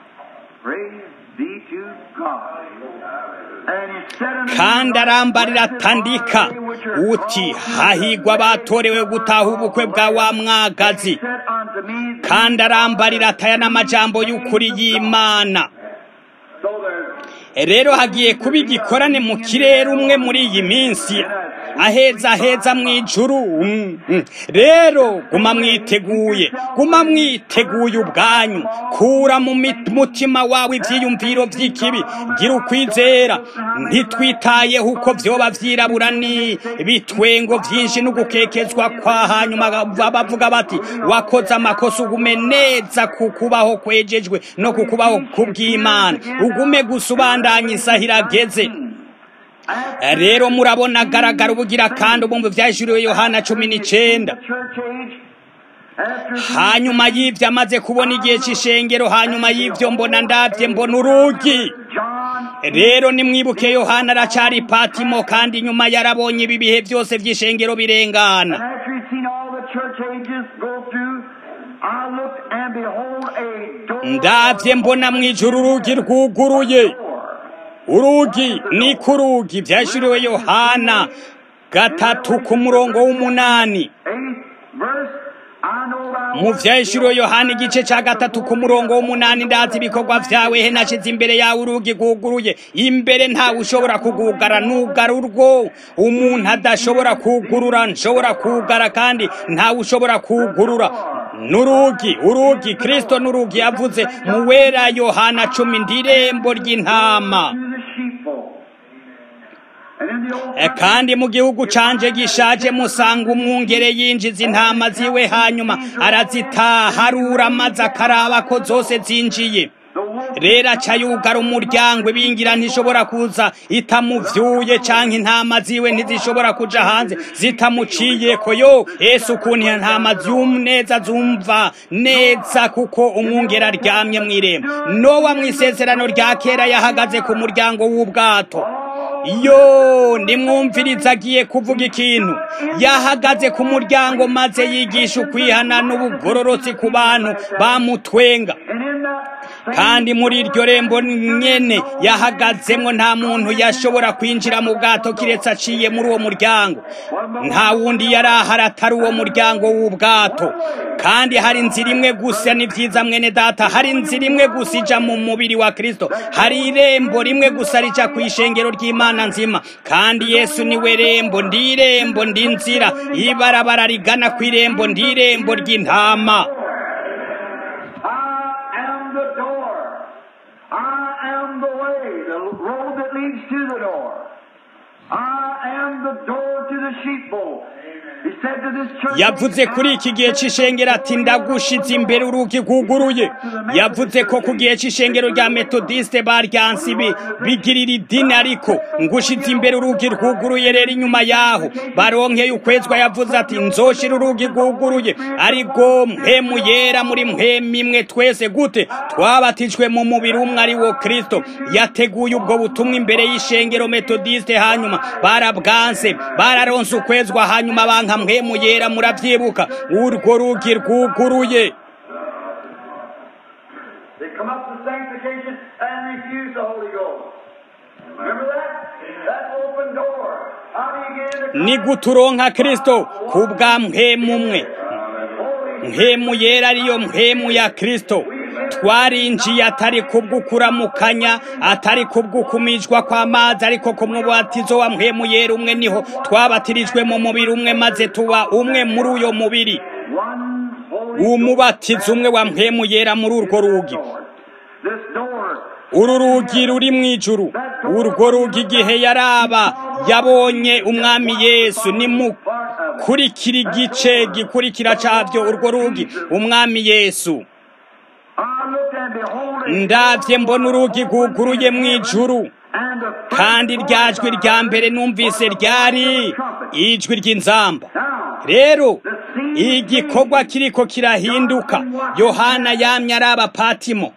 kandi arambarira atandika uti hahigwa batorewe gutaha ubukwe bwa wa mwagazi kandi arambarira ataya n'amajambo y'ukuri y'imana rero hagiye kuba igikorane mu kirere umwe muri iyi minsi aheza heza mu ijuru rero guma mwiteguye guma mwiteguye ubwanyu kura mu mutima wawe ibyiyumviro by'ikibi gira ukwizera ntitwitayeho uko byoba byirabura ni bitwengo byinshi no gukekezwa kwa hanyuma bavuga bati wakoze amakosa ugume neza ku kubaho kwejejwe no ku kubaho kubw'imana ugume gusa ubandanya isaha irageze rero murabona agaragara ubugira kandi ubumva byajuriwe yohana cumi n'icenda hanyuma y'ibyo amaze kubona igihe cy'ishengero hanyuma y'ibyo mbona ndabye mbona urugi rero nimwibuke yohana aracari patimo kandi nyuma yarabonye ibi bihe byose by'ishengero birengana ndabye mbona mu ijuru urugi rwuguruye urugi ni ku rugi byashyiriwe yohana gatatu ku murongo w'umunani mu byahishuriwe yohana igice cya gatatu ku murongo w'umunani ndazi ibikorwa byawe he nashize imbere yawe urugi rwuguruye imbere ntawe ushobora kugugara nugara urwo umuntu adashobora kugurura nshobora kugara kandi ntawe ushobora kugurura n'urugi urugi kirisito n'urugi yavuze mu wera yohana cumi ndirembo ry'intama kandi mu gihugu canje gishaje musanga umwungere yinjiza intama ziwe hanyuma arazitaharura maze akaraba ko zose zinjiye rero aca yugara umuryango ibingira ntishobora kuza itamuvyuye canke intama ziwe ntizishobora kuja hanze zitamuciyeko yo yesu ukuntu intama neza zumva neza kuko umwungera aryamye mw'irembo nowa mw'isezerano rya kera yahagaze ku muryango w'ubwato yo nimwumviriza agiye kuvuga ikintu yahagaze ku muryango maze yigisha ukwihana n'ubugororotsi ku bantu bamutwenga kandi muri iryo rembo nyene yahagazemwo nta muntu yashobora kwinjira mu bwato kiretse aciye muri uwo muryango nta wundi yari ahari atari uwo muryango w'ubwato kandi hari inzira imwe gusa ni vyiza mwene data hari inzira imwe gusa ija mu mubiri wa kristo hari irembo rimwe gusa rija kw'ishengero ry'imana nzima kandi yesu niwe rembo ndi irembo ndi nzira ibarabara rigana kw'irembo ndi irembo ry'intama yavuze kuri iki gihe c'ishengero ati ndagushize imbere urugi rwuguruye yavuze ko ku gihe c'ishengero rya metodiste baryansi bigirira idini ariko ngushize imbere urugi rwuguruye rero inyuma yaho baronkeye ukwezwa yavuze ati nzoshira urugi rwuguruye ariko mpemu yera muri mpemu imwe twese gute twabatijwe mu mubiri umwe ari wo kristo yateguye ubwo butumwa imbere y'ishengero metodiste hanyuma barabwanse bararonse ukwezwa hanyuma banka mpemu yera muravyibuka urwo rugi rwuguruye ni guturonka kristo kubwa mpemu umwe mpemu yera ariyo mpemu ya kristo twarinjiye atari kubw'ukuramukanya atari kubw'ukumijwa kw'amazi ariko ku mubatizo wa mpemu yera umwe niho twabatirijwe mu mubiri umwe maze tuba umwe muri uyo mubiri umubatizo umwe wa mpemu yera muri urwo rugi uru rugi ruri mu ijuru urwo rugi igihe yaraba yabonye umwami yesu nimukurikira igice gikurikira cabyo urwo rugi umwami yesu ndabye mbona urugi rwuguruye mu ijuru kandi rya jwi rya mbere numvise ryari ijwi ry'inzamba rero igikorwa kiriko kirahinduka yohana yamye ari abapatimo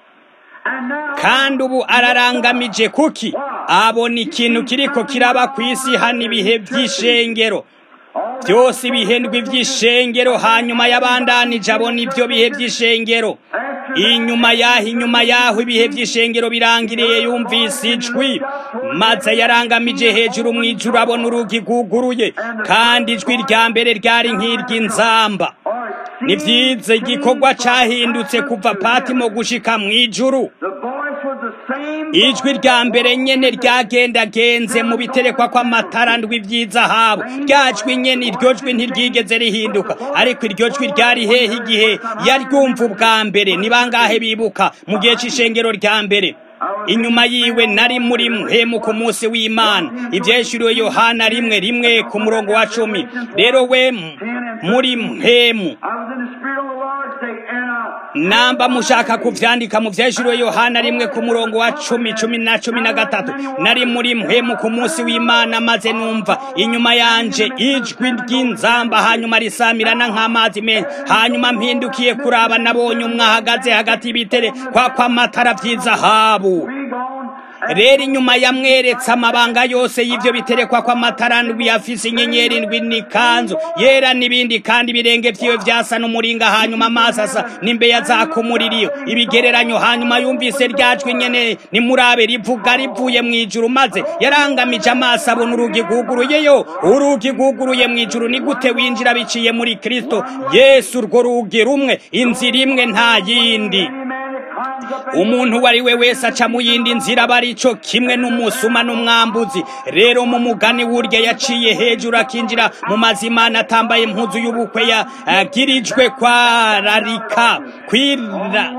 kandi ubu ararangamije kuki abona ikintu kiriko kiraba ku isi hano ibihe by'ishengero byose ibihendwi by'ishengero hanyuma yabandanije abona ibyo bihe by'ishengero inyuma yaho inyuma yaho ibihe by'ishengero birangiriye yumvise ijwi maze yarangamije hejuru mu ijuru abona urugi rwuguruye kandi ijwi rya mbere ryari nk'iry'inzamba ni byiza igikorwa cyahindutse kuva patimo gushika mu ijuru ijwi rya mbere nyene ryagendagenze mu biterekwa kw'amatara ndwi by'izahabu rya jwi nyene iryo jwi ntiryigeze rihinduka ariko iryo jwi ryari hehe igihe yaryumva ubwa mbere ni bangahe bibuka mu gihe c'ishengero rya mbere inyuma yiwe nari muri mpemu ku munsi w'imana ivyeshuriwe yohana rimwe rimwe ku murongo wa cumi rero we muri mpemu namba mushaka kuvyandika mu vyeshuriwe yohana rimwe ku murongo wa cumi cumi na cumi na gatatu nari muri mpemu ku munsi w'imana maze numva inyuma yanje ijwi ry'inzamba hanyuma risamirana nk'amazi menshi hanyuma mpindukiye kuraba nabonye umwe ahagaze hagati y'ibitere kwa kw'amatara vy'izahabu rero inyuma yamweretse amabanga yose y'ivyo biterekwa kw'amatara ndwi afise inyenyeri ndwi n'ikanzu yera n'ibindi kandi ibirenge vyiwe vyasa n'umuringa hanyuma amaso asa n'imbeya zaka umuririyo ibigereranyo hanyuma yumvise ryajwi nyene nimurabe rivuga rivuye mw'ijuru maze yarangamije amaso abona urugi rwuguruyeyo urugi rwuguruye mw'ijuru ni gute winjira biciye muri kristo yesu urwo rugi rumwe inzira imwe nta yindi umuntu uwo ari we wese aca mu yindi nzira aba ari cyo kimwe n'umusuma n'umwambuzi rero mu mugani w'urya yaciye hejuru akinjira mu mazimana atambaye impuzu y'ubukwe yagirijwe kwararika kwira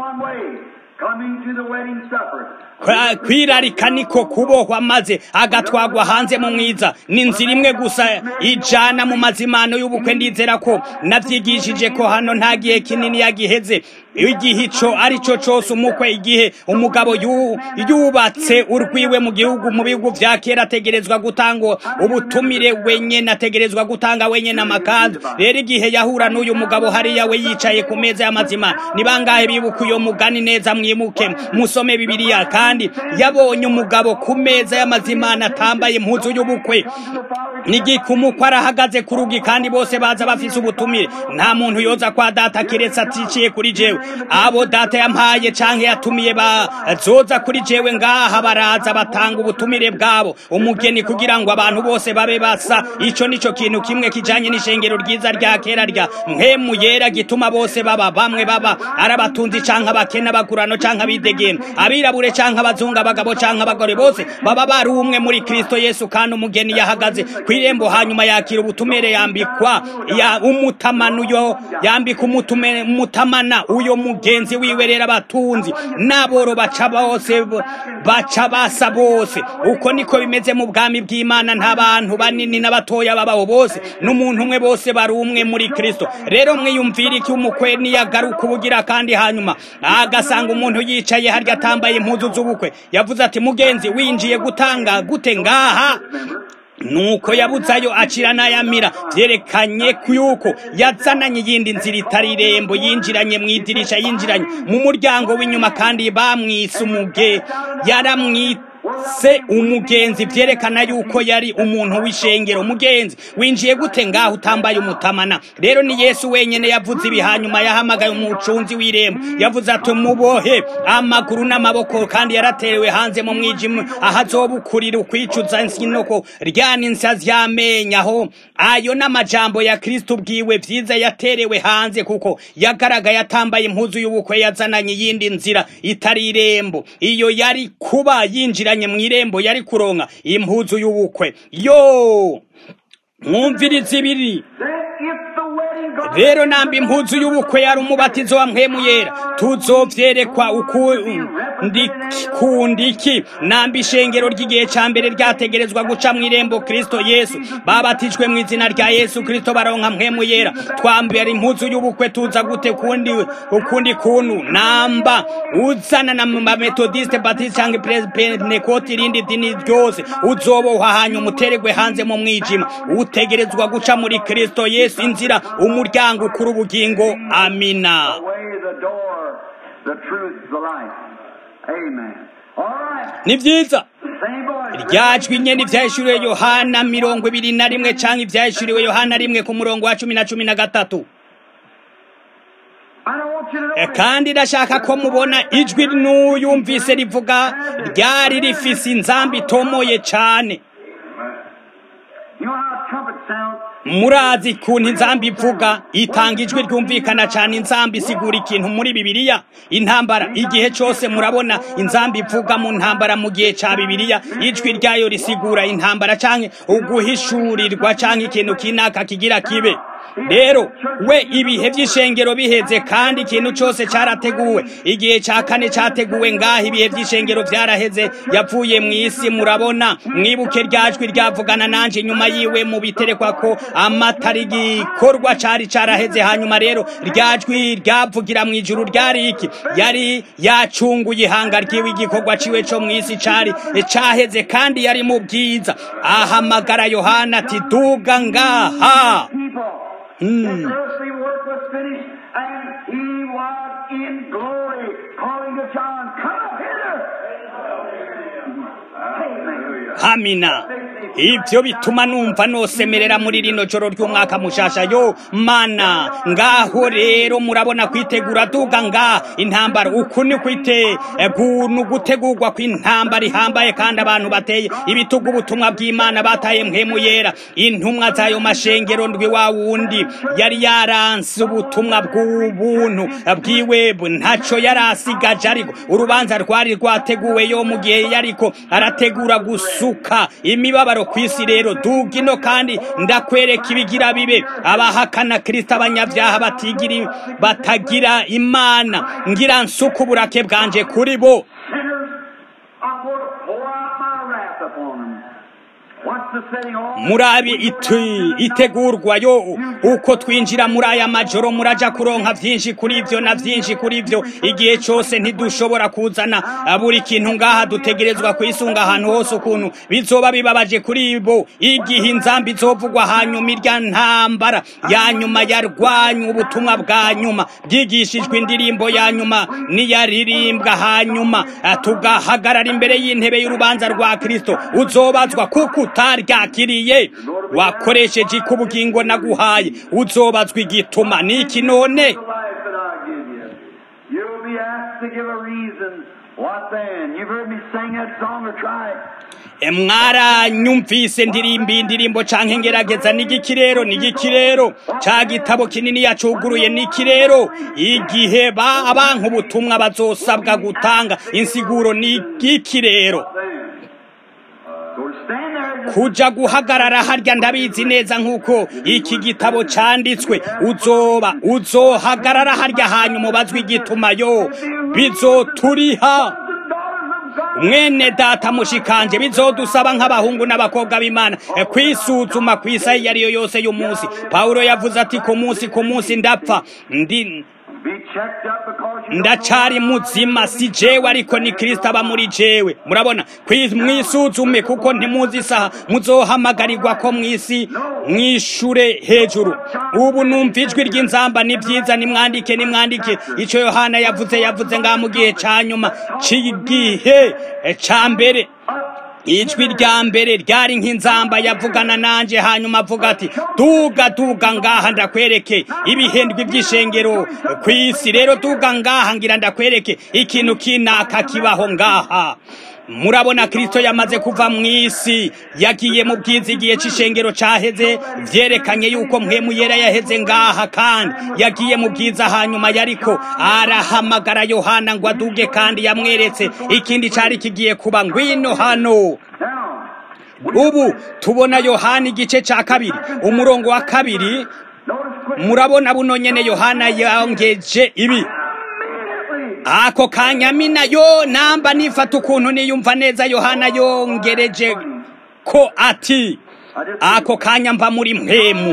kwirarika niko kubohwa maze agatwagwa hanze mu mwiza ni inzira imwe gusa ijana mu mazimano y'ubukwe ndizera ko nabyigishije ko hano nta gihe kinini yagiheze igihe ico ari cyo cose umukwe igihe umugabo yubatse urwiwe mu gihugu mu bihugu vya kera ategerezwa gutanga ubutumire wenyene ategerezwa gutanga wenyene amakanzu rero igihe yahura n'uyu mugabo hariya we yicaye ku meza y'amazima ni bangahe bibuka uyo mugani neza mwimuke musome bibiliya kandi yabonye umugabo ku meza y'amazimana atambaye impuzu y'ubukwe nigikumuko arahagaze ku rugi kandi bose baza bafise ubutumire nta muntu yoza kwa data kiretse aticiye kuri jewe abo data yampaye canke yatumiye bazoza kuri jewe ngaha baraza batanga ubutumire bwabo umugeni kugira ngo abantu bose babe basa ico nico kintu kimwe kijanye n'ishengero ryiza rya kera rya mpemu yera gituma bose baba bamwe baba arabatunzi canke abakene abagurano canke abidegene abirabure canke abazungu abagabo canke abagore bose baba bari umwe muri kristo yesu kandi umugeni yahagaze kw'irembo hanyuma yakira ubutumire yambikwa ya umutamana uyo yambika umutamana uyo mugenzi wiwe rero abatunzi n'aboro baca bose baca basa bose uko niko bimeze mu bwami bw'imana nta bantu banini n'abatoya babaho bose n'umuntu umwe bose bari umwe muri kristo rero mwiyumvira iki umukwe niyagaruka ubugira kandi hanyuma agasanga umuntu yicaye harya atambaye impuzu z'ubukwe yavuze ati mugenzi winjiye gutanga gute ngaha nuko yabuzayo acira n'ayamira vyerekanye yuko yazananye iyindi nzira itari irembo yinjiranye mu idirisha yinjiranye mu muryango w'inyuma kandi bamwise umuge yaramwita se umugenzi vyerekana yuko yari umuntu w'ishengero umugenzi winjiye gute ngaho utambaye umutamana rero ni yesu wenyene yavuze ibi hanyuma yahamagaye umucunzi w'irembo yavuze ati mubohe amaguru n'amaboko kandi yaraterewe hanze mu mwijima ahazobukurira ukwicuza nsinoko ryana insazi y'amenya aho ayo n'amajambo ya kristo ubwiwe vyiza yaterewe hanze kuko yagaragaye atambaye impuzu y'ubukwe yazananye iyindi nzira itari irembo iyo yari kuba yinjira mu irembo yari kuronka impuzu y'ubukwe yo mwumviriza ibiri rero namba impuzu y'ubukwe yari umubatizo wa mpemu yera tuzovyerekwa ukundiki namba ishengero ry'igihe ca mbere ryategerezwa guca mu irembo kristo yesu babatijwe mu izina rya yesu kristo baronka mpemu yera twambara impuzu y'ubukwe tuza gute kundi ukundi kuntu namba uzana na metodiste batiste canke pentekoti irindi dini ryose uzobohwa hanyuma uteregwe hanze mu mwijima utegerezwa guca muri kristo yesu inzira umuryango ukura ubugingo amina ni vyiza ryajwi nyene ivyahishuriwe yohana mirongo ibiri na rimwe canke ivyahishuriwe yohana rimwe ku murongo wa cumi na cumi na gatatu kandi ndashaka ko mubona ijwi n'uyumvise rivuga ryari rifise inzambi itomoye cane murazi kuntu inzambi ivuga itanga ijwi ryumvikana cyane inzambi isigura ikintu muri bibiliya intambara igihe cyose murabona inzambi ivuga mu ntambara mu gihe cya bibiliya ijwi ryayo risigura intambara cyangwa uguhishurirwa cyangwa ikintu kinaka kigira kibe rero we ibihe by'ishengero biheze kandi ikintu cyose cyarateguwe igihe cya kane cyateguwe ngaho ibihe by'ishengero byaraheze yavuye mu isi murabona mwibuke ryajwi ryavugana nanje nyuma yiwe mu biterekwa ko amatari gikorwa cari caraheze hanyuma rero ryajwi ryavugira mu ijuru ryari iki yari yacunguye ihanga ryiwe igikorwa ciwe co mu isi cari caheze kandi yari mu bwiza ahamagara yohana ati duga ngaha Mm. His earthly work was finished, and he was in glory, calling to John, Come up hither. hamina ibyo bituma numva nosemerera muri rino joro ry'umwaka mushasha yo mana ngaho rero murabona kwitegura duga nga intambara uku ni kwite guntu gutegurwa kw'intambara ihambaye kandi abantu bateye ibitugu ubutumwa bw'imana bataye mpemu yera intumwa z'ayo mashengero ndwi wa wundi yari yaranse ubutumwa bw'ubuntu bw'iwebu ntaco yari asigaje ariko urubanza rwari rwateguwe yo mu gihe yariko arategura gusuka imibabaro ku isi rero duga ino kandi ndakwereka ibigira bibe abahakana kristo abanyabyaha batigiri batagira imana ngira nsuka uburake bwanje kuri bo Sinners, I will pour out my wrath upon them. What murabi itegurwa yo uko twinjira muri aya majoro muraja kuronka byinshi kuri ibyo na byinshi kuri ibyo igihe cyose ntidushobora kuzana buri kintu ngaha dutegerezwa kwisunga ahantu hose ukuntu bizoba bibabaje kuri bo igihe inzambi izovugwa hanyuma irya ntambara ya nyuma yarwanya ubutumwa bwa nyuma bwigishijwe indirimbo ya nyuma niyaririmbwa hanyuma tugahagarara imbere y'intebe y'urubanza rwa kristo uzobazwa kuko utaryakiriye wakoresheje ikubugingo naguhaye uzobazwa igituma niki none mwaranyumvise ndirimba indirimbo canke ngerageza n'igiki rero n'igiki rero ca gitabo kinini yacuguruye n'iki rero igihe ba abantu ubutumwa bazosabwa gutanga insiguro n'igiki rero kuja guhagarara harya ndabizi neza nk'uko iki gitabo canditswe uzoba uzohagarara harya hanyuma ubazwa igituma yo bizoturiha mwene data mushikanje bizodusaba nk'abahungu n'abakobwa b'imana kwisuzuma ku isaha iyo ari yo yose y'umunsi pawulo yavuze ati ku munsi ku munsi ndapfa ndi ndacari muzima si jewe ariko ni kristo aba muri jewe murabona mwisuzume kuko ntimuzi isaha muzohamagarirwa ko mwisi mwishure hejuru ubu numva ijwi ry'inzamba ni byiza nimwandike nimwandike ico yohana yavuze yavuze ngaha mu gihe ca nyuma c'igihe ca mbere ijwi rya mbere ryari nk'inzamba yavugana nanje hanyuma avuga ati duga duga ngaha ndakwereke ibihendwi by'ishengero ku isi rero duga ngaha ngira ndakwereke ikintu kinaka kibaho ngaha murabona kristo yamaze kuva mu isi yagiye mu bwiza igihe c'ishengero caheze vyerekanye yuko mpwemu yera yaheze ngaha kandi yagiye mu bwiza hanyuma yariko arahamagara yohana ngo aduge kandi yamweretse ikindi cari kigiye kuba ngwino hano ubu tubona yohana igice ca kabiri umurongo wa kabiri murabona buno nyene yohana yongeje ibi ako kanyamina yo namba nifata ukuntu niyumva neza yohana yongereje ko ati ako kanya mba muri mpemu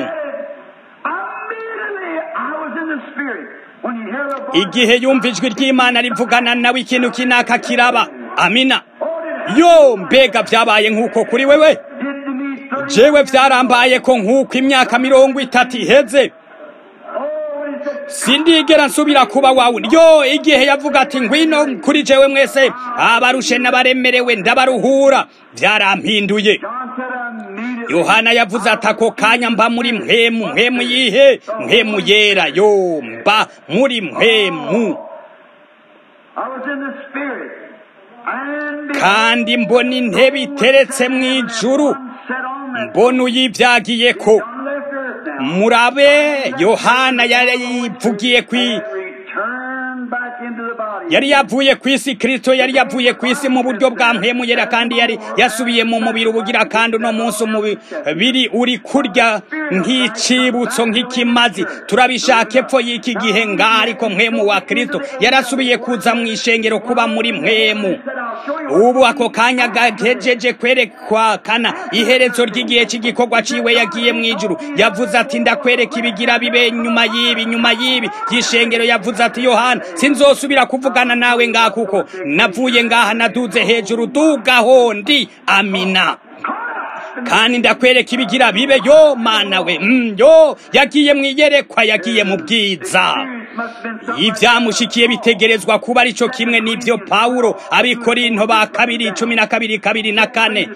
igihe yumva ijwi ry'imana rivugana nawe ikintu kinaka kiraba amina yo mbega byabaye nk'uko kuri wewe jewe byarambaye ko nk'uko imyaka mirongo itatu iheze sindigera nsubira kuba wawe yo igihe yavuga ati ngwino kuri jewe mwese abarushe n'abaremerewe ndabaruhura byarampinduye yohana yavuze ati ako kanya mba muri mpemu mpemu yihe mpemu yera yo mba muri mpemu kandi mbona intebe iteretse mu ijuru mbona uyibyagiye ko murabe yohana yarivugiye kwi yari yavuye ku isi kristo yari yavuye ku isi mu buryo bwa mpemuyera kandi yari yasubiye mu mubiri ubugira kandi uno munsi umubiri uri kurya nk'icibutso nk'ikimazi turabishaka epfo y'iki gihe ngaha ariko mpemu wa kristo yarasubiye kuza mu ishengero kuba muri mpemu ubu ako kanya gagejeje kwerekwa kana iherezo ry'igihe cy'igikorwa ciwe yagiye mu ijuru yavuze ati ndakwereka ibigira bibe nyuma y'ibi nyuma y'ibi y'ishengero yavuze ati yohana sinzosubira kuvugana nawe ngaha kuko navuye ngaha naduze hejuru dugaho ndi amina kandi ndakwereka ibigira bibe yo mana we mm, yo yagiye mu iyerekwa yagiye mu bwiza ibyamushikiye bitegerezwa kuba arico kimwe n'ibyo pawulo abikorinto ba kabiri cumi na kabiri kabiri na kane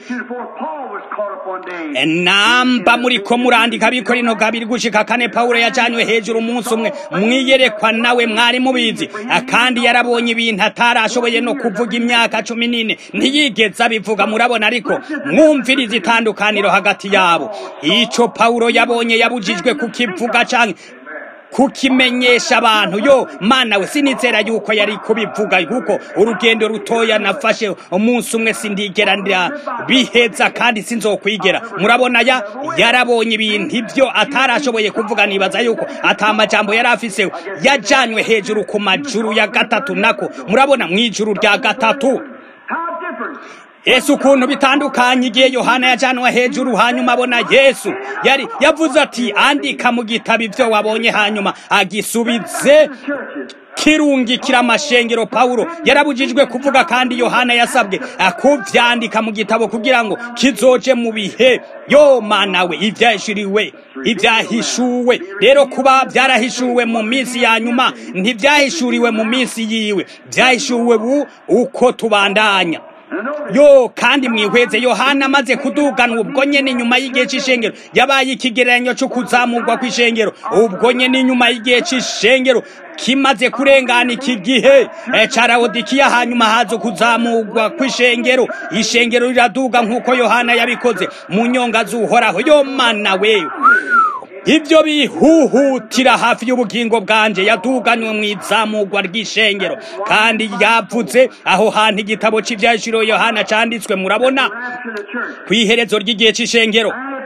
namba muri ko murandika abikorino kabiri gushika kane pawulo yajanywe hejuru umunsi umwe mwiyerekwa nawe mwari mubizi kandi yarabonye ibintu atarashoboye no kuvuga imyaka cumi n'ine ntiyigeze abivuga murabona ariko mwumviriza itandukaniro hagati yabo ico pawulo yabonye yabujijwe kukivuga canke kukimenyesha abantu yo mana we sinizera yuko yari kubivuga kuko urugendo rutoya nafashe umunsi umwe sindigera biheza kandi sinzokwigera murabona ya yarabonye ibintu ibyo atarashoboye kuvuga nibaza yuko atamajambo yari afise yajanywe hejuru ku majuru ya gatatu nako murabona mu ijuru rya gatatu yesu ukuntu bitandukanye igihe yohana yajanwa hejuru hanyuma abona yesu yari yavuze ati andika mu gitabo ibyo wabonye hanyuma agisubize kirungikira amashengero pawulo yarabujijwe kuvuga kandi yohana yasabwe kuvyandika mu gitabo kugira ngo kizoje mu bihe yo mana we ivyahishuriwe ibyahishuwe rero kuba byarahishuwe mu minsi ya nyuma ntibyahishuriwe mu minsi yiwe byahishuwe bu uko tubandanya yo kandi mwihweze yohana amaze kuduganwa ubwo nyene inyuma y'igihe c'ishengero yabaye ikigereranyo co kuzamurwa kw'ishengero ubwo nyene inyuma y'igihe c'ishengero kimaze kurengana iki gihe ca rawodikiya hanyuma haza kuzamurwa kw'ishengero ishengero riraduga nk'uko yohana yabikoze mu nyonga z'uhoraho yo mana we ibyo bihuhutira hafi y'ubugingo bwanje yaduganywe mu izamurwa ry'ishengero kandi yavuze aho hantu igitabo cy'ibyashiro yohana cyanditswe murabona ku iherezo ry'igihe cy'ishengero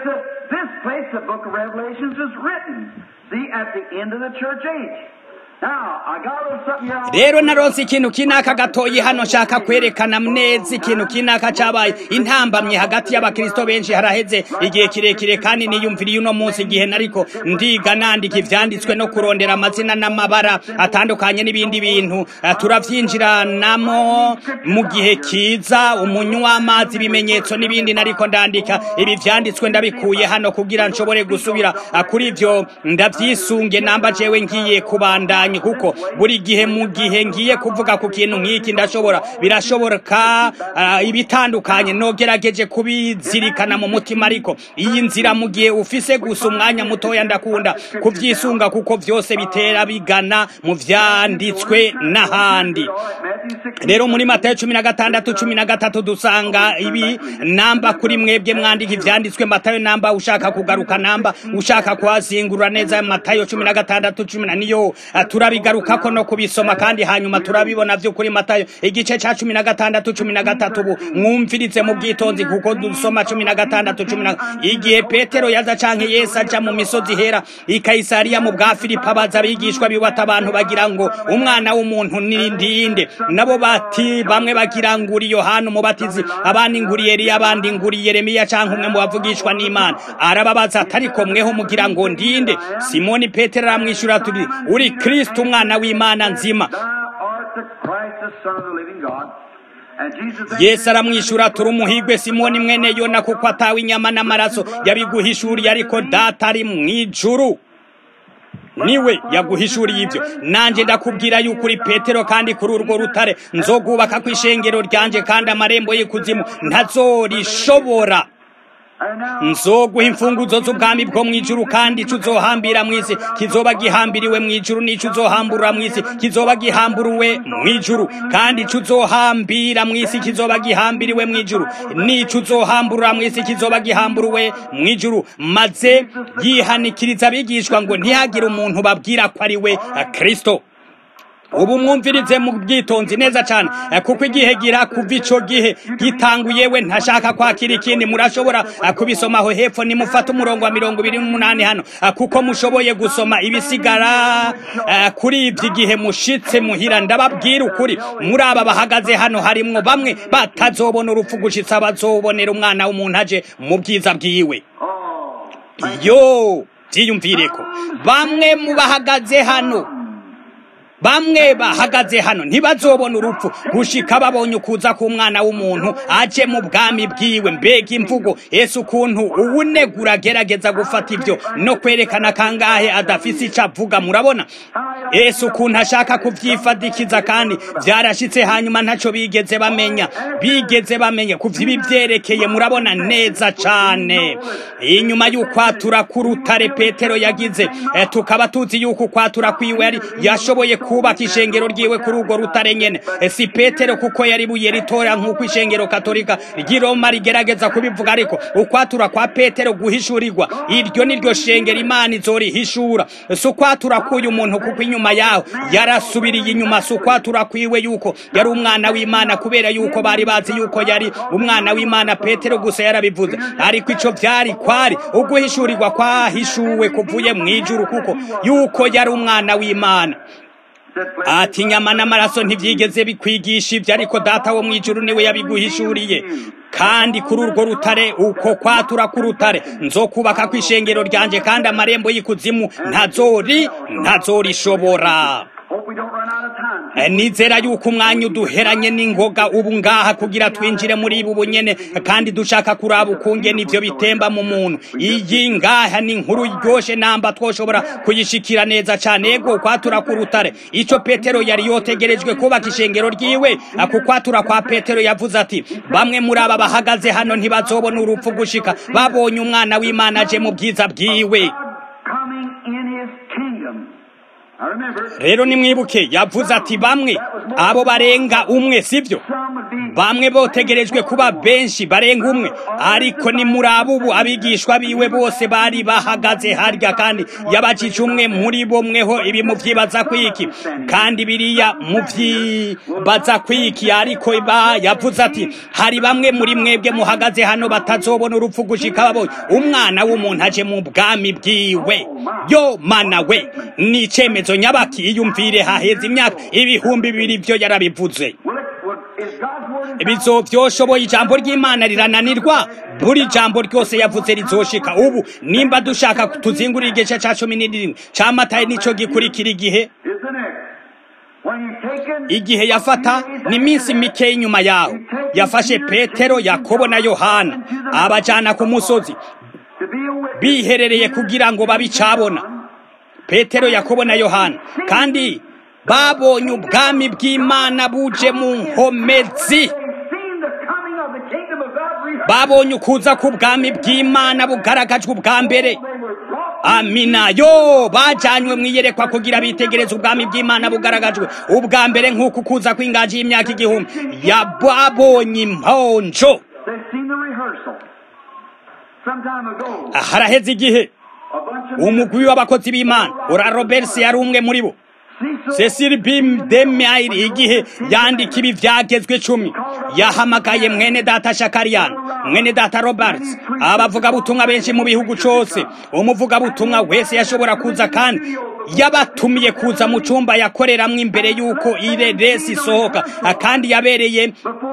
rero naronse ikintu kinaka gatoyi hano nshaka kwerekana neza ikintu kinaka cabaye intambamye hagati y'abakristo benshi haraheze igihe kirekire kandi niyumviriye uno munsi igihe nariko ndiga nandika ivyanditswe no kurondera amazina n'amabara atandukanye n'ibindi bintu turavyinjiranamo mu gihe kiza umunywa w'amazi ibimenyetso n'ibindi nariko ndandika ibi vyanditswe ndabikuye hano kugira nshobore gusubira kuri ivyo ndavyisunge namba jewe ngiye kubandanya kuko buri gihe mu gihe ngiye kuvuga ku kintu nk'iki ndashobora birashoboka uh, ibitandukanye nogerageje kubizirikana mu mutima ariko iyi nzira mu gihe ufise gusa umwanya mutoya ndakunda kuvyisunga kuko vyose bitera bigana mu vyanditswe n'ahandi rero muri matayo cumi na gatandatu cumi na gatatu dusanga ibi namba kuri mwebwe mwandika ivyanditswe matayo namba ushaka kugaruka namba ushaka kuhazingurura neza matayo cumi na gatandatu cumi na niyo uh, turabigarukako no kubisoma kandi hanyuma turabibona vyo kuri matayo igice ca cumi na gatandatu cumi na gatatu ubu mwumvirize mu bwitonzi kuko dusoma cumi na gatandatu cumi na igihe petero yaza canke yesu aja mu misozi hera i kayisariya mu bwa filipo abaza abigishwa biwata abantu bagira ngo umwana w'umuntu ni ndinde nabo bati bamwe bagira ngo uri yohana umubatizi abandi nguri eliya abandi nguri yeremiya canke umwe mu bavugishwa n'imana arababaza atariko mweho mugira ngo ndinde simoni petero aramwishura turi uri kristo umwana w'imana nzima yesu aramwishura turi umuhigwe simoni mwene yona kuko atawe inyama n'amaraso yabiguhishuriye ariko data ari mu ijuru niwe yaguhishuriye ibyo nanjye ndakubwira yuko uri petero kandi kuri urwo rutare nzogubaka ku ishengero ryanjye kandi amarembo y'ikuzimu ntazorishobora nzoguha imfunguzo z'ubwami bwo mu ijuru kandi ico uzohambira mu isi kizoba gihambiriwe mu ijuru n'ico uzohamburura mu isi kizoba gihamburuwe mu ijuru kandi ico uzohambira mu isi kizoba gihambiriwe mu ijuru n'ico uzohamburura mu isi kizoba gihamburuwe mu ijuru maze yihanikiriza abigishwa ngo ntihagire umuntu babwira ko ari we kristo ubu mwumvirize mu bwitonzi neza cyane kuko igihe gira kuva ico gihe gitanguye we ntashaka kwakira ikindi murashobora kubisomaho hepfo nimufata umurongo wa mirongo ibiri n'umunani hano kuko mushoboye gusoma ibisigara kuri ibyo igihe mushitse muhira ndababwira ukuri muri aba bahagaze hano harimwo bamwe batazobona urupfu gushitsa bazobonera umwana w'umuntu aje mu bwiza bwiwe yo byiyumvireko bamwe mu bahagaze hano bamwe bahagaze hano ntibazobona urupfu gushika babonye ukuza k'umwana w'umuntu aje mu bwami bwiwe mbega imvugo yesu ukuntu uwunegura agerageza gufata ibyo no kwerekana kangahe adafise ico avuga murabona yesu ukuntu ashaka kuvyifadikiza kandi vyarashitse hanyuma ntaco bigeze bamenya bigeze bamenya kuvya ibi vyerekeye murabona neza cane inyuma y'ukwatura k'urutare petero yagize e, tukaba tuzi yuko ukwatura kwiwe yari yashoboye kubaka ishengero ryiwe kuri urwo rutare nyene si petero kuko yari buye ritora nk'uko ishengero katolika ry'i roma rigerageza kubivuga ariko ukwatura kwa petero guhishurirwa iryo niryo shengero imana izorihishura si ukwatura k'uyu muntu kuko inyuma yaho yarasubiriye inyuma si ukwatura kwiwe yuko yari umwana w'imana kubera yuko bari bazi yuko yari umwana w'imana petero gusa yarabivuze ariko ico vyari kwari uguhishurirwa kwahishuwe kuvuye mu ijuru kuko yuko yari umwana w'imana ati inyama n'amaraso ntibyigeze bikwigisha ibyo ariko data wo mu ijuru niwe yabiguhishuriye kandi kuri urwo rutare uko kwatura ku rutare nzokubaka ku ishengero ryanjye kandi amarembo y'ikuzimu ntazori ntazorishobora nizera yuko umwanya uduheranye n'ingoga ubu ngaha kugira twinjire muri ibu bunyene kandi dushaka kuraba ukunge nivyo bitemba mu muntu iyi ngaha ni inkuru iryoshe namba twoshobora kuyishikira neza cane ego kwatura ku rutare ico petero yari yotegerejwe kubaka ishengero ryiwe ku kwatura kwa petero yavuze ati bamwe muri aba bahagaze hano ntibazobona urupfu gushika babonye umwana w'imana aje mu bwiza bwiwe rero nimwibuke yavuze ati bamwe abo barenga umwe sibyo bamwe botegerejwe kuba benshi barenga umwe ariko ni muri abubu abigishwa biwe bose bari bahagaze harya kandi yabajije umwe muri bo mweho ibi muvyibaza kwiki kandi biriya muvyibaza kwiki ariko ba yavuze ati hari bamwe muri mwebwe muhagaze hano batazobona urupfu gushika babonye umwana w'umuntu aje mu bwami bwiwe yo mana we ni icemezo nyabaki iyumvire haheze imyaka ibihumbi bibiri byo yarabivuze bizovyoshoboye ijambo ry'imana rirananirwa buri jambo ryose yavuze rizoshika ubu nimba dushaka tuzingurira igice ca cumi n'irindwi ca matayo nico gikurikira igihe igihe yafata ni iminsi mike inyuma yaho yafashe petero yakobo na yohana abajana ku musozi biherereye kugira ngo babicabona petero yakobo na yohana kandi babonye ubwami bw'imana buje mu nkomezi babonye ukuza k'ubwami bw'imana bugaragajwe ubwa mbere amina yo bajanywe mu iyerekwa kugira bitegereze ubwami bw'imana bugaragajwe ubwa mbere nk'uko ukuza kw'ingaji y'imyaka igihumbi babonye imponjo haraheze igihe umugwi w'abakozi b'imana ura roberts yari umwe muri bo cecil bim demayiri igihe yandika ibi vyagezwe cumi yahamagaye mwene data shakariyani mwene data roberts abavugabutumwa benshi mu bihugu cose umuvugabutumwa wese yashobora kuza kandi yabatumiye kuza mu cumba yakoreramwo imbere y'uko ireresi isohoka kandi yabereye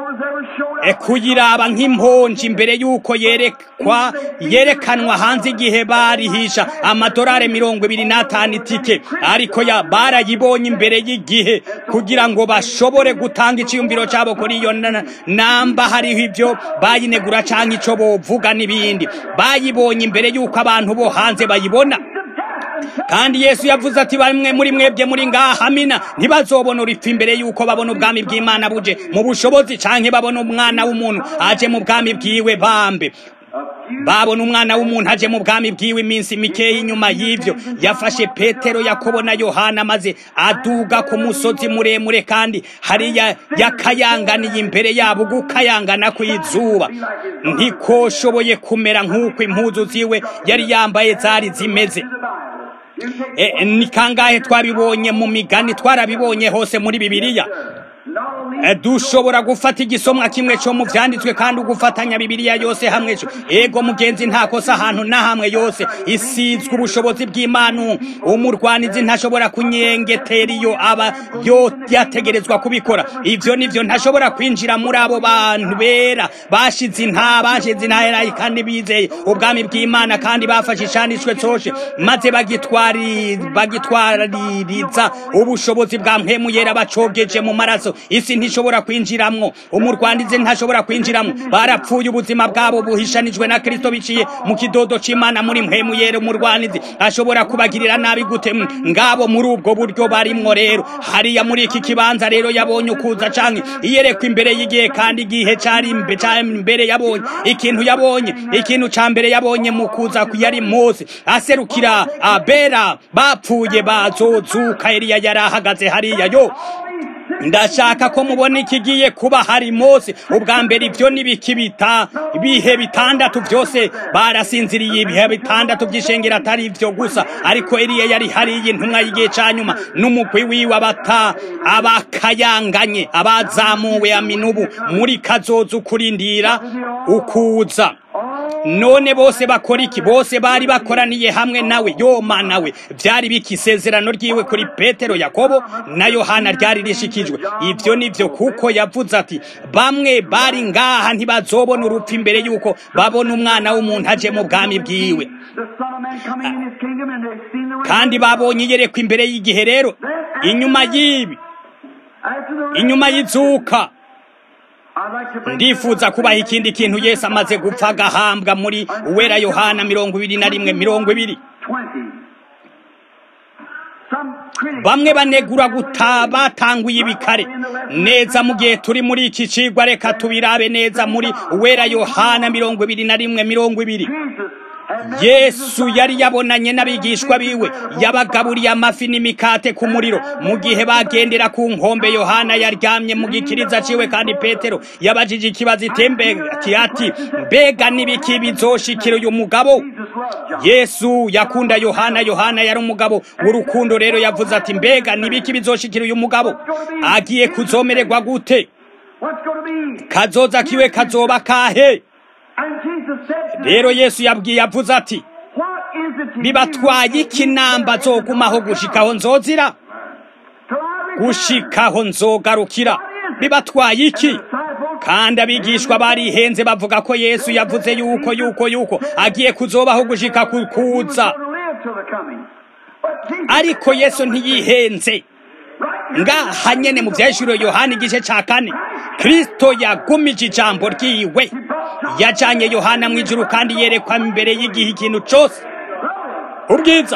kuyiraba nk'imponji imbere y'uko yerekwa yerekanwa hanze igihe barihisha amadorari mirongo ibiri n'atanu itike ariko ya barayibonye imbere y'igihe kugira ngo bashobore gutanga iciyumviro cabo kuri iyo namba hariho ivyo bayinegura canke ico bovuga n'ibindi bayibonye imbere y'uko abantu bo hanze bayibona kandi yesu yavuze ati bamwe muri mwebwe muri ngaha amina ntibazobona uripfa imbere y'uko babona ubwami bw'imana buje mu bushobozi canke babona umwana w'umuntu aje mu bwami bwiwe bambe babona umwana w'umuntu aje mu bwami bwiwe iminsi mikeya inyuma y'ivyo yafashe petero yakobo na yohana maze aduga ku musozi muremure kandi hariya yakayanganiye imbere yabo gukayangana kw'izuba ntikoshoboye kumera nk'uko impuzu ziwe yari yambaye zari zimeze ni kangahe twabibonye mu migani twarabibonye hose muri bibiliya dushobora gufata igisomwa kimwe cyo mu vyanditswe kandi ugufatanya bibiliya yose hamwe cyo ego mugenzi nta kosa ahantu na hamwe yose isizwe ubushobozi bw'imana umurwanizi ntashobora kunyengetera iyo aba yo yategerezwa kubikora ivyo nivyo ntashobora kwinjira muri abo bantu bera bashize inta bashize intahera kandi bizeye ubwami bw'imana kandi bafashe icanditswe coshe maze bagitwari bagitwaririza ubushobozi bwa mpemu yera bacogeje mu maraso isi ntishobora kwinjiramwo umurwandizi ntashobora kwinjiramwo barapfuye ubuzima bwabo buhishanijwe na kristo biciye mu kidodo c'imana muri mpemu yera umurwanizi ashobora kubagirira nabi gute ngabo muri ubwo buryo barimwo rero hariya muri iki kibanza rero yabonye ukuza canke iyerekwa imbere y'igihe kandi igihe cari imbere yabonye ikintu yabonye ikintu ca mbere yabonye mu kuza yari mose aserukira abera bapfuye bazozuka eliya yari ahagaze hariya yo ndashaka ko mubona ikigiye kuba hari mose ubwa mbere ibyo n'ibikibita ibihe bitandatu byose barasinziriye ibihe bitandatu by'ishengero atari ibyo gusa ariko eliya yari hariya intumwa y'igihe ca nyuma n'umugwi wiwe abata abakayanganye abazamuwe aminubu muri kazoza ukurindira ukuza none bose bakora iki bose bari bakoraniye hamwe nawe yoma nawe byari biki isezerano ryiwe kuri petero yakobo na yohana ryari rishikijwe ibyo nibyo kuko yavuze ati bamwe bari ngaha ntibazobona urupfu imbere y'uko babona umwana w'umuntu aje mu bwami bwiwe kandi babonye iyerekwa imbere y'igihe rero inyuma y'ibi inyuma y'izuka ndifuza kubaha ikindi kintu yesu amaze gupfa agahambwa muri uwera yohana mirongo ibiri na rimwe mirongo ibiri bamwe banegura guta batanguye ibikare neza mu gihe turi muri iki cigwa reka tubirabe neza muri uwera yohana mirongo ibiri na rimwe mirongo ibiri yesu yari yabonanye n'abigishwa biwe yabagaburiye amafi n'imikate ku muriro mu gihe bagendera ku nkombe yohana yaryamye mu gikiriza ciwe kandi petero yabajije ikibazo itembe ati mbega n'ibiki bizoshikira uyu mugabo yesu yakunda yohana yohana yari umugabo w'urukundo rero yavuze ati mbega n'ibiki bizoshikira uyu mugabo agiye kuzomererwa gute kazoza kiwe kazoba kahe rero yesu yabwiye avuze ati bibatwaye iki namba zogumaho gushikaho nzozira gushikaho nzogarukira bibatwaye iki kandi abigishwa barihenze bavuga ko yesu yavuze yuko yuko yuko agiye kuzobaho gushika kuza ariko yesu ntiyihenze ngaha nyene mu vyahishuriwe yohana igice ca kane kristo yagumije ijambo ryiwe yajanye yohana mu ijuru kandi yerekwa imbere y'igihe ikintu cose ubwiza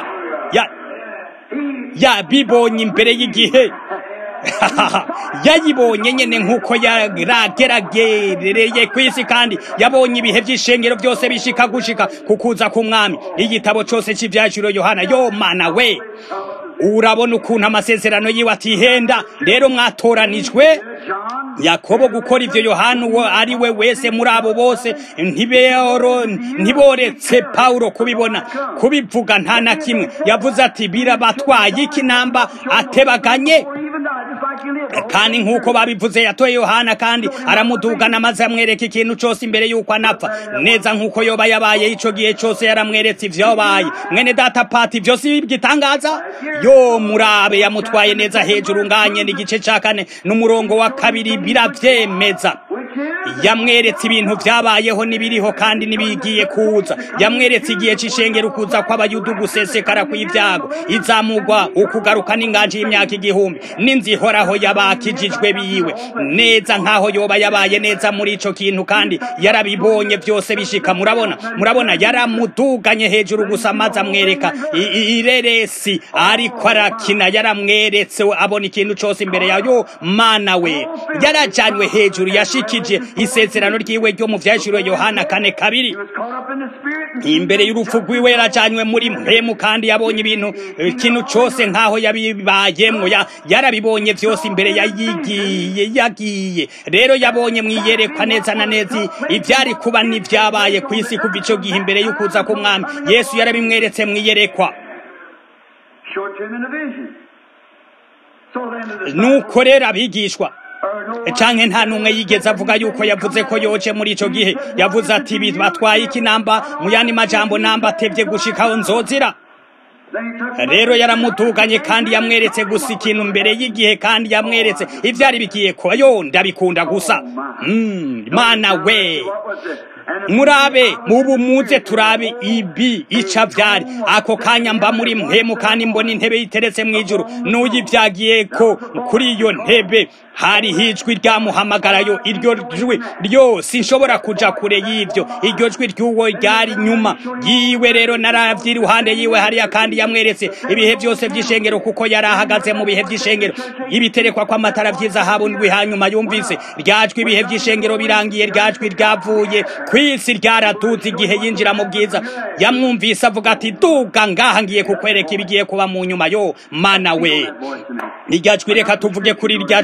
yabibonye imbere y'igihe yayibonye nyene nk'uko yarageragereye ku isi kandi yabonye ibihe vy'ishengero byose bishika gushika kukuza k'umwami igitabo cose c'ivyahishuriwe yohana yo mana we urabona ukuntu amasezerano yiwe atihenda rero mwatoranijwe yakobo gukora ivyo yohana uwo ari we wese muri abo bose ntiboretse pawulo kubibona kubivuga nta na kimwe yavuze ati birabatwaye iki namba atebaganye kandi nk'uko babivuze yatoye yohana kandi aramudugana maze amwereka ikintu cose imbere y'uko anapfa neza nk'uko yoba yabaye ico gihe cose yaramweretse ivyabaye mwene data pati ivyo si bigitangaza yo murabe yamutwaye neza hejuru nganye n'igice ca kane n'umurongo wa kabiri biravyemeza yamweretse ibintu vyabayeho n'ibiriho kandi n'ibigiye kuza yamweretse igihe c'ishengero kuza kw'abayudu gusesekara kw'ivyago izamugwa ukugaruka n'inganji y'imyaka igihumbi n'inzu ihoraho yabakijijwe biwe neza nk'aho yoba yabaye neza muri ico kintu kandi yarabibonye vyose bishika murabona murabona yaramuduganye hejuru gusa maze amwereka ireresi ariko arakina yaramweretse abona ikintu cose imbere yayo mana we yarajanywe hejuru yashikije isezerano ryiwe ryo mu vyahishuriwe yohana kane kabiri imbere y'urupfu rwiwe yarajanywe muri mpemu kandi yabonye ibintu ikintu cose nk'aho yabibayemwo yarabibonye vyose imbere yayigiye yagiye rero yabonye mwiyerekwa neza na neza ivyari kuba n'ivyabaye ku isi kuva ico gihe imbere y'ukuza k'umwami yesu yarabimweretse mwiyerekwa nuko rero abigishwa canke nta numwe yigeze avuga yuko yavuze ko yoje muri ico gihe yavuze ati batwaye iki namba mu yandi majambo namba atevye gushikaho nzozira rero yaramutuganye kandi yamweretse gusa ikintu mbere y'igihe kandi yamweretse ivyari bigiye kuba yo ndabikunda gusa mana we murabe mubu muze turabe ibi ica vyari ako kanya mba muri mpemu kandi mbona intebe iteretse mw'ijuru n'uyivyagiye ko kuri iyo ntebe hari hijwi ryamuhamagarayo iryo jwi ryo sinshobora kuja kure y'ivyo iryo jwi ry'uwo ryari nyuma yiwe rero naravye iruhande yiwe hariya kandi yamweretse ibihe byose vy'ishengero kuko yari ahagaze mu bihe vy'ishengero ibiterekwa kw'amatara vy'izahabu ndwi hanyuma yumvise ryajwi ibihe vy'ishengero birangiye ryajwi ryavuye kwisi ryaraduze igihe yinjira mu bwiza yamwumvise avuga ati duga ngaha ngiye kukwereka ibigiye kuba mu nyuma yo mana we iryajwi reka tuvuge kuri iryajwi muno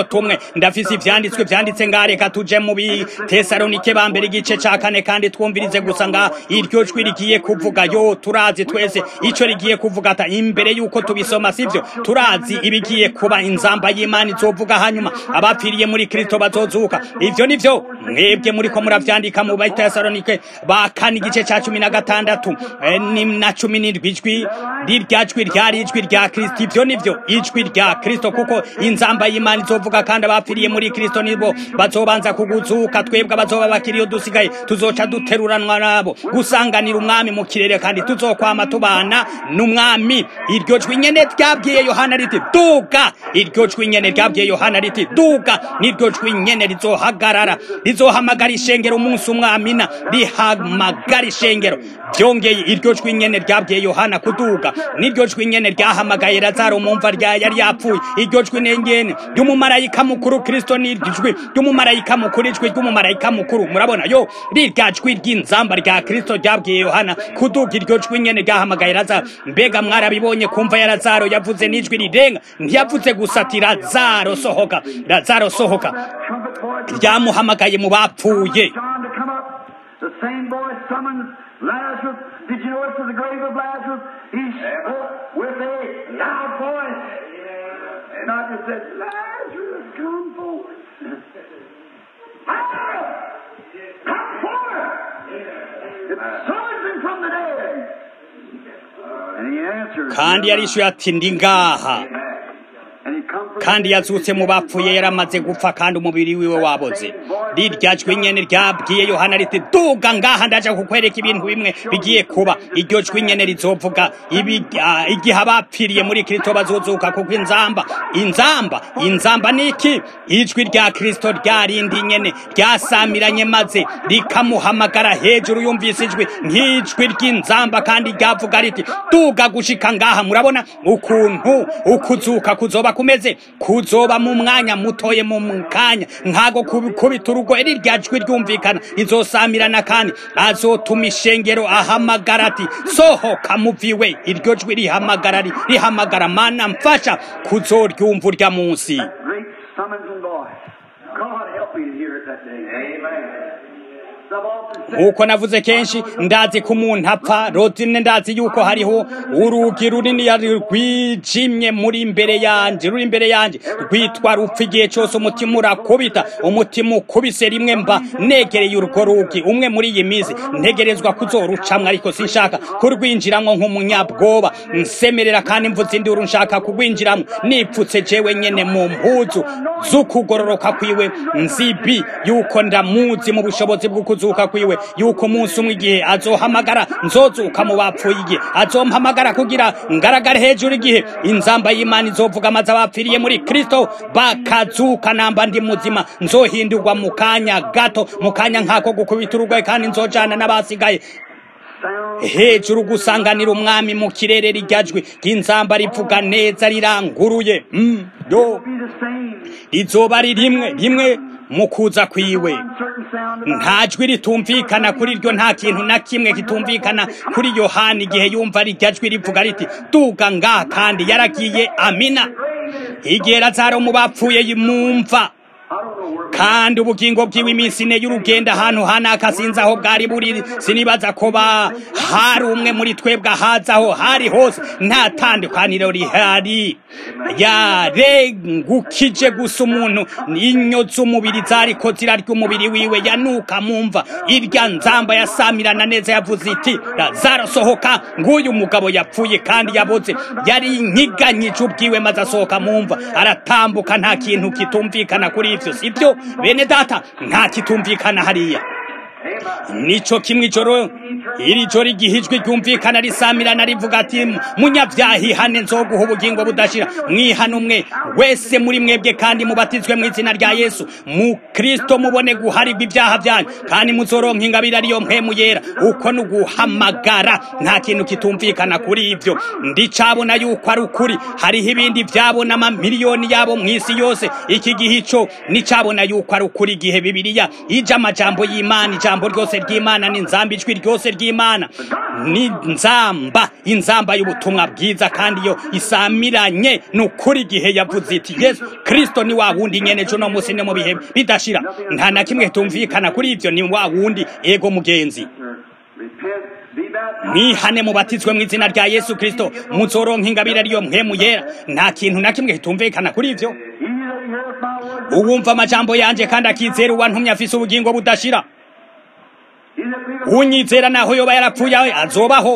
umunota umwe ndafise ivyanditswe vyanditse ngaha reka tuje mu bitesalonike ba mbere igice ca kane kandi twumvirize gusa ngaha iryo jwi rigiye kuvuga yo turazi twese ico rigiye kuvuga ata imbere yuko tubisoma sivyo turazi ibigiye kuba inzamba y'imana izovuga hanyuma abapfiriye muri kristo bazozuka ivyo nivyo mwebwe muriko muravyandika mu bitesalonike ba kane igice ca cumi na gatandatu eh, ni na cumi n'indwi ijwi rirya jwi ryari ijwi rya kristo ivyo nivyo ijwi rya kristo kuko inzamba y'imana izovuga kandi abapfiriye muri kristo nibo bazobanza kuguzuka twebwe abazoba bakiriyo dusigaye tuzoca duteruranwa nabo gusanganira umwami mu kirere kandi tuzokwama tubana n'umwami iryo jwi nyene ryabwiye yohana riti duga iryo jwi nyene ryabwiye yohana riti duga niryo jwi nyene rizohagarara rizohamagara ishengero umunsi umwamina rihamagara ishengero byongeye iryo jwi nyene ryabwiye yohana kuduga niryo jwi nyene ryahamagaye lazaro mu mva rya yari yapfuye iryo jwi nyene ry'umumarayika mukuru kristo niryo jwi ry'umumarayika mukuru ijwi ry'umumarayika mukuru murabona yo rirya jwi ry'inzamba rya kristo ryabwiye yohana kuduga iryo jwi nyene ryahamagaye lazaro mbega mwarabibonye kumva ya lazaro yavuze n'ijwi rirenga ntiyavuze gusa ati lazaro sohoka lazaro sohoka ryamuhamagaye mu bapfuye John to come up. The same voice summons Lazarus. Did you notice to the grave of Lazarus? He spoke with a loud voice. And I just said, Lazarus, come forth. Lazarus, come forth. It summons him from the dead. And he answered. kandi yarishuye ati ndi ngaha And he come from kandi yazutse mu bapfuye yaramaze gupfa kandi umubiri wiwe waboze rirya jwi nyene ryabwiye yohana riti duga ngaha ndaja kukwereka ibintu bimwe bigiye kuba iryo jwi nyene rizovuga ibi- ah, igihe abapfiriye muri kristo bazozuka kuko inzamba inzamba inzamba niki ijwi rya kristo ryarindi nyene ryasamiranye maze rikamuhamagara hejuru yumvise ijwi nk'ijwi ry'inzamba kandi ryavuga riti duga gushika ngaha murabona ukuntu ukuzuka kuzoba kumeze kuzoba mu mwanya mutoye mu kanya nkago kubita urugoye rirya jwi ryumvikana rizosamirana kandi azotuma ishengero ahamagara ati sohoka muviwe iryo jwi rihamagara ri- rihamagara mana mfasha kuzoryumva urya munsi great summons and voice. God help me to hear it that day. Amen. I've often said, uko navuze kenshi ndazi ko umuntu apfa rotine ndazi yuko hariho urugi runini yari rwijimye muri imbere yanjye ruri imbere yanjye rwitwa rupfa igihe cyose umutima urakubita umutima ukubise rimwe mba negereye urwo rugi umwe muri iyi minsi ntegerezwa kuzorucamwa ariko sinshaka kurwinjiramo nk'umunyabwoba nsemerera kandi mvuze induru nshaka kurwinjiramo nipfutse jewe nyene mu mpuzu z'ukugororoka kwiwe nzibi yuko ndamuzi mu bushobozi bwo kuzuka kwiwe yuko umunsi umwe igihe azohamagara nzozuka mu bapfuye igihe azompamagara kugira ngaragare hejuru igihe inzamba y'imana izovuga amaze abapfiriye muri kristo bakazuka namba ndi muzima nzohindurwa mu kanya gato mu kanya nk'ako gukubita urugoye kandi nzojana n'abasigaye sound hejuru gusanganira umwami mu kirere rijyajwe ry'inzamba rivuga neza riranguruye Mm, yo be the same. rizoba ari rimwe rimwe mu kuza kwiwe Uncertain sound of nta jwi ritumvikana kuri ryo nta kintu na kimwe kitumvikana kuri yohani igihe yumva rijya jwi rivuga riti duga ngaha kandi yaragiye amina igihe lazaro mu bapfuye mumva I don't know where kandi ubugingo bwiwe iminsi ine y'urugendo ahantu hanaka sinzi aho bwari buri sinibaza ko ba hari umwe muri twebwe ahazi aho hari hose nta tandukaniro rihari yarengukije gusa umuntu inyo z'umubiri zariko zirarya umubiri wiwe yanuka mumva irya nzamba yasamirana neza yavuze iti lazaro sohoka nguyu umugabo yapfuye kandi yaboze yari inyiganyije ubwiwe maze asohoka mumva aratambuka nta kintu kitumvikana kuri ivyo sibyo bene data nta kitumvikana hariya nico kimwe ijoro iri joro igihe ijwi ryumvikana risamirana rivuga ati munyabyaha ihane nzoguha ubugingo budashira mwihane umwe wese muri mwebwe kandi mubatizwe mu izina rya yesu mu kristo mubone guharirwa ibyaha byanyu kandi muzoronka ingabire ariyo mpemu yera uko ni uguhamagara nta kintu kitumvikana kuri ibyo ndicabona yuko ari ukuri hariho ibindi byabona amamiliyoni yabo mu isi yose iki gihe ico nicabona yuko ari ukuri igihe bibiliya ija amajambo y'imana ijambo ryose ry'imana ni nzamba ijwi ryose bw'imana ni nzamba inzamba y'ubutumwa bwiza kandi iyo isamiranye ni ukuri igihe yavuze iti yesu kirisito ni wa wundi nyene ejo no munsi no mu bihe bidashira nta na kimwe tumvikana kuri ibyo ni wa wundi ego mugenzi Repent, be baptized. mwihane mubatizwe mu izina rya yesu kirisito muzoronka ingabire ariyo mpemu yera nta kintu na kimwe kitumvikana kuri ibyo He that heareth my word, uwumva amajambo yanje kandi akizera uwantumye afise ubugingo budashira he that believeth, unyizera naho yoba yarapfuye azobaho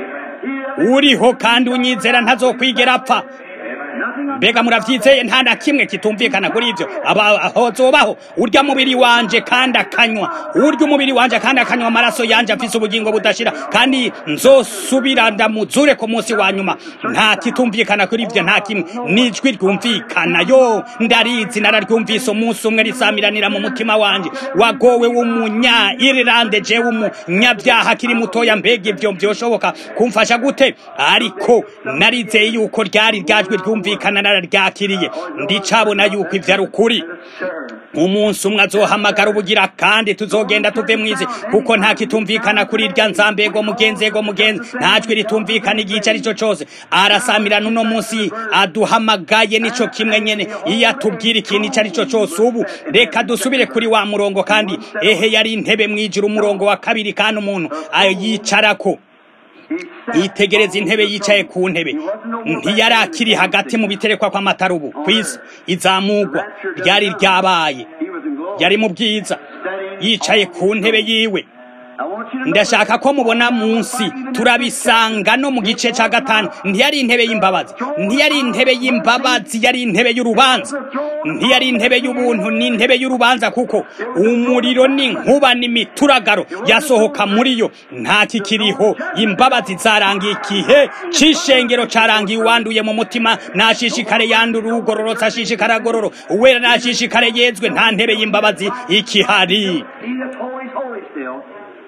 he that uriho kandi unyizera ntazokwigera apfa nothing mbega muravyizeye nta na kimwe kitumvikana kuri ivyo aba aho zobaho urya mubiri wanje kandi akanywa urya umubiri wanje kandi akanywa amaraso yanje afise ubugingo budashira kandi nzosubira ndamuzure ku munsi wa nyuma nta kitumvikana kuri ivyo nta kimwe nijwi ryumvikana yo ndarizi nararyumvise umunsi umwe risamiranira mu mutima wanje wagowe w'umunya irilande jewe umunyabyaha kiri mutoya mbega ivyo vyoshoboka kumfasha gute ariko narizeye yuko ryari ryajwi ryumvikana nararyakiriye ndicabona yuko ivyo ari ukuri umunsi umwe azohamagara ubugira kandi tuzogenda tuve mwizi kuko nta kitumvikana kuri irya nzambego mugenzi ego mugenzi nta jwi ritumvikana igice ari cyo cose arasamirana uno munsi aduhamagaye nico kimwe nyene iyo atubwira ikintu ico ari cyo cose ubu reka dusubire kuri wa murongo kandi ehe yari intebe mwijira umurongo wa kabiri kandi umuntu ayicarako yitegereza intebe yicaye ku ntebe ntiyari akiri hagati mu biterekwa kw'amatarubu ku isi izamugwa ryari ryabaye he was in glory. yari mu bwiza yicaye ku ntebe yiwe I want you to ndashaka ko mubona munsi turabisanga no mu gice cya gatanu ntiyari intebe y'imbabazi ntiyari intebe y'imbabazi yari intebe y'urubanza ntiyari intebe y'ubuntu ni intebe y'urubanza kuko umuriro n'inkuba n'imituragaro yasohoka muri yo nta kikiriho imbabazi zarangiye igihe c'ishengero carangiye uwanduye mu mutima nashishikare yandura ugororotse ashishikare agororo uwera nashishikare yezwe nta ntebe y'imbabazi ikihari He that's holy is holy still.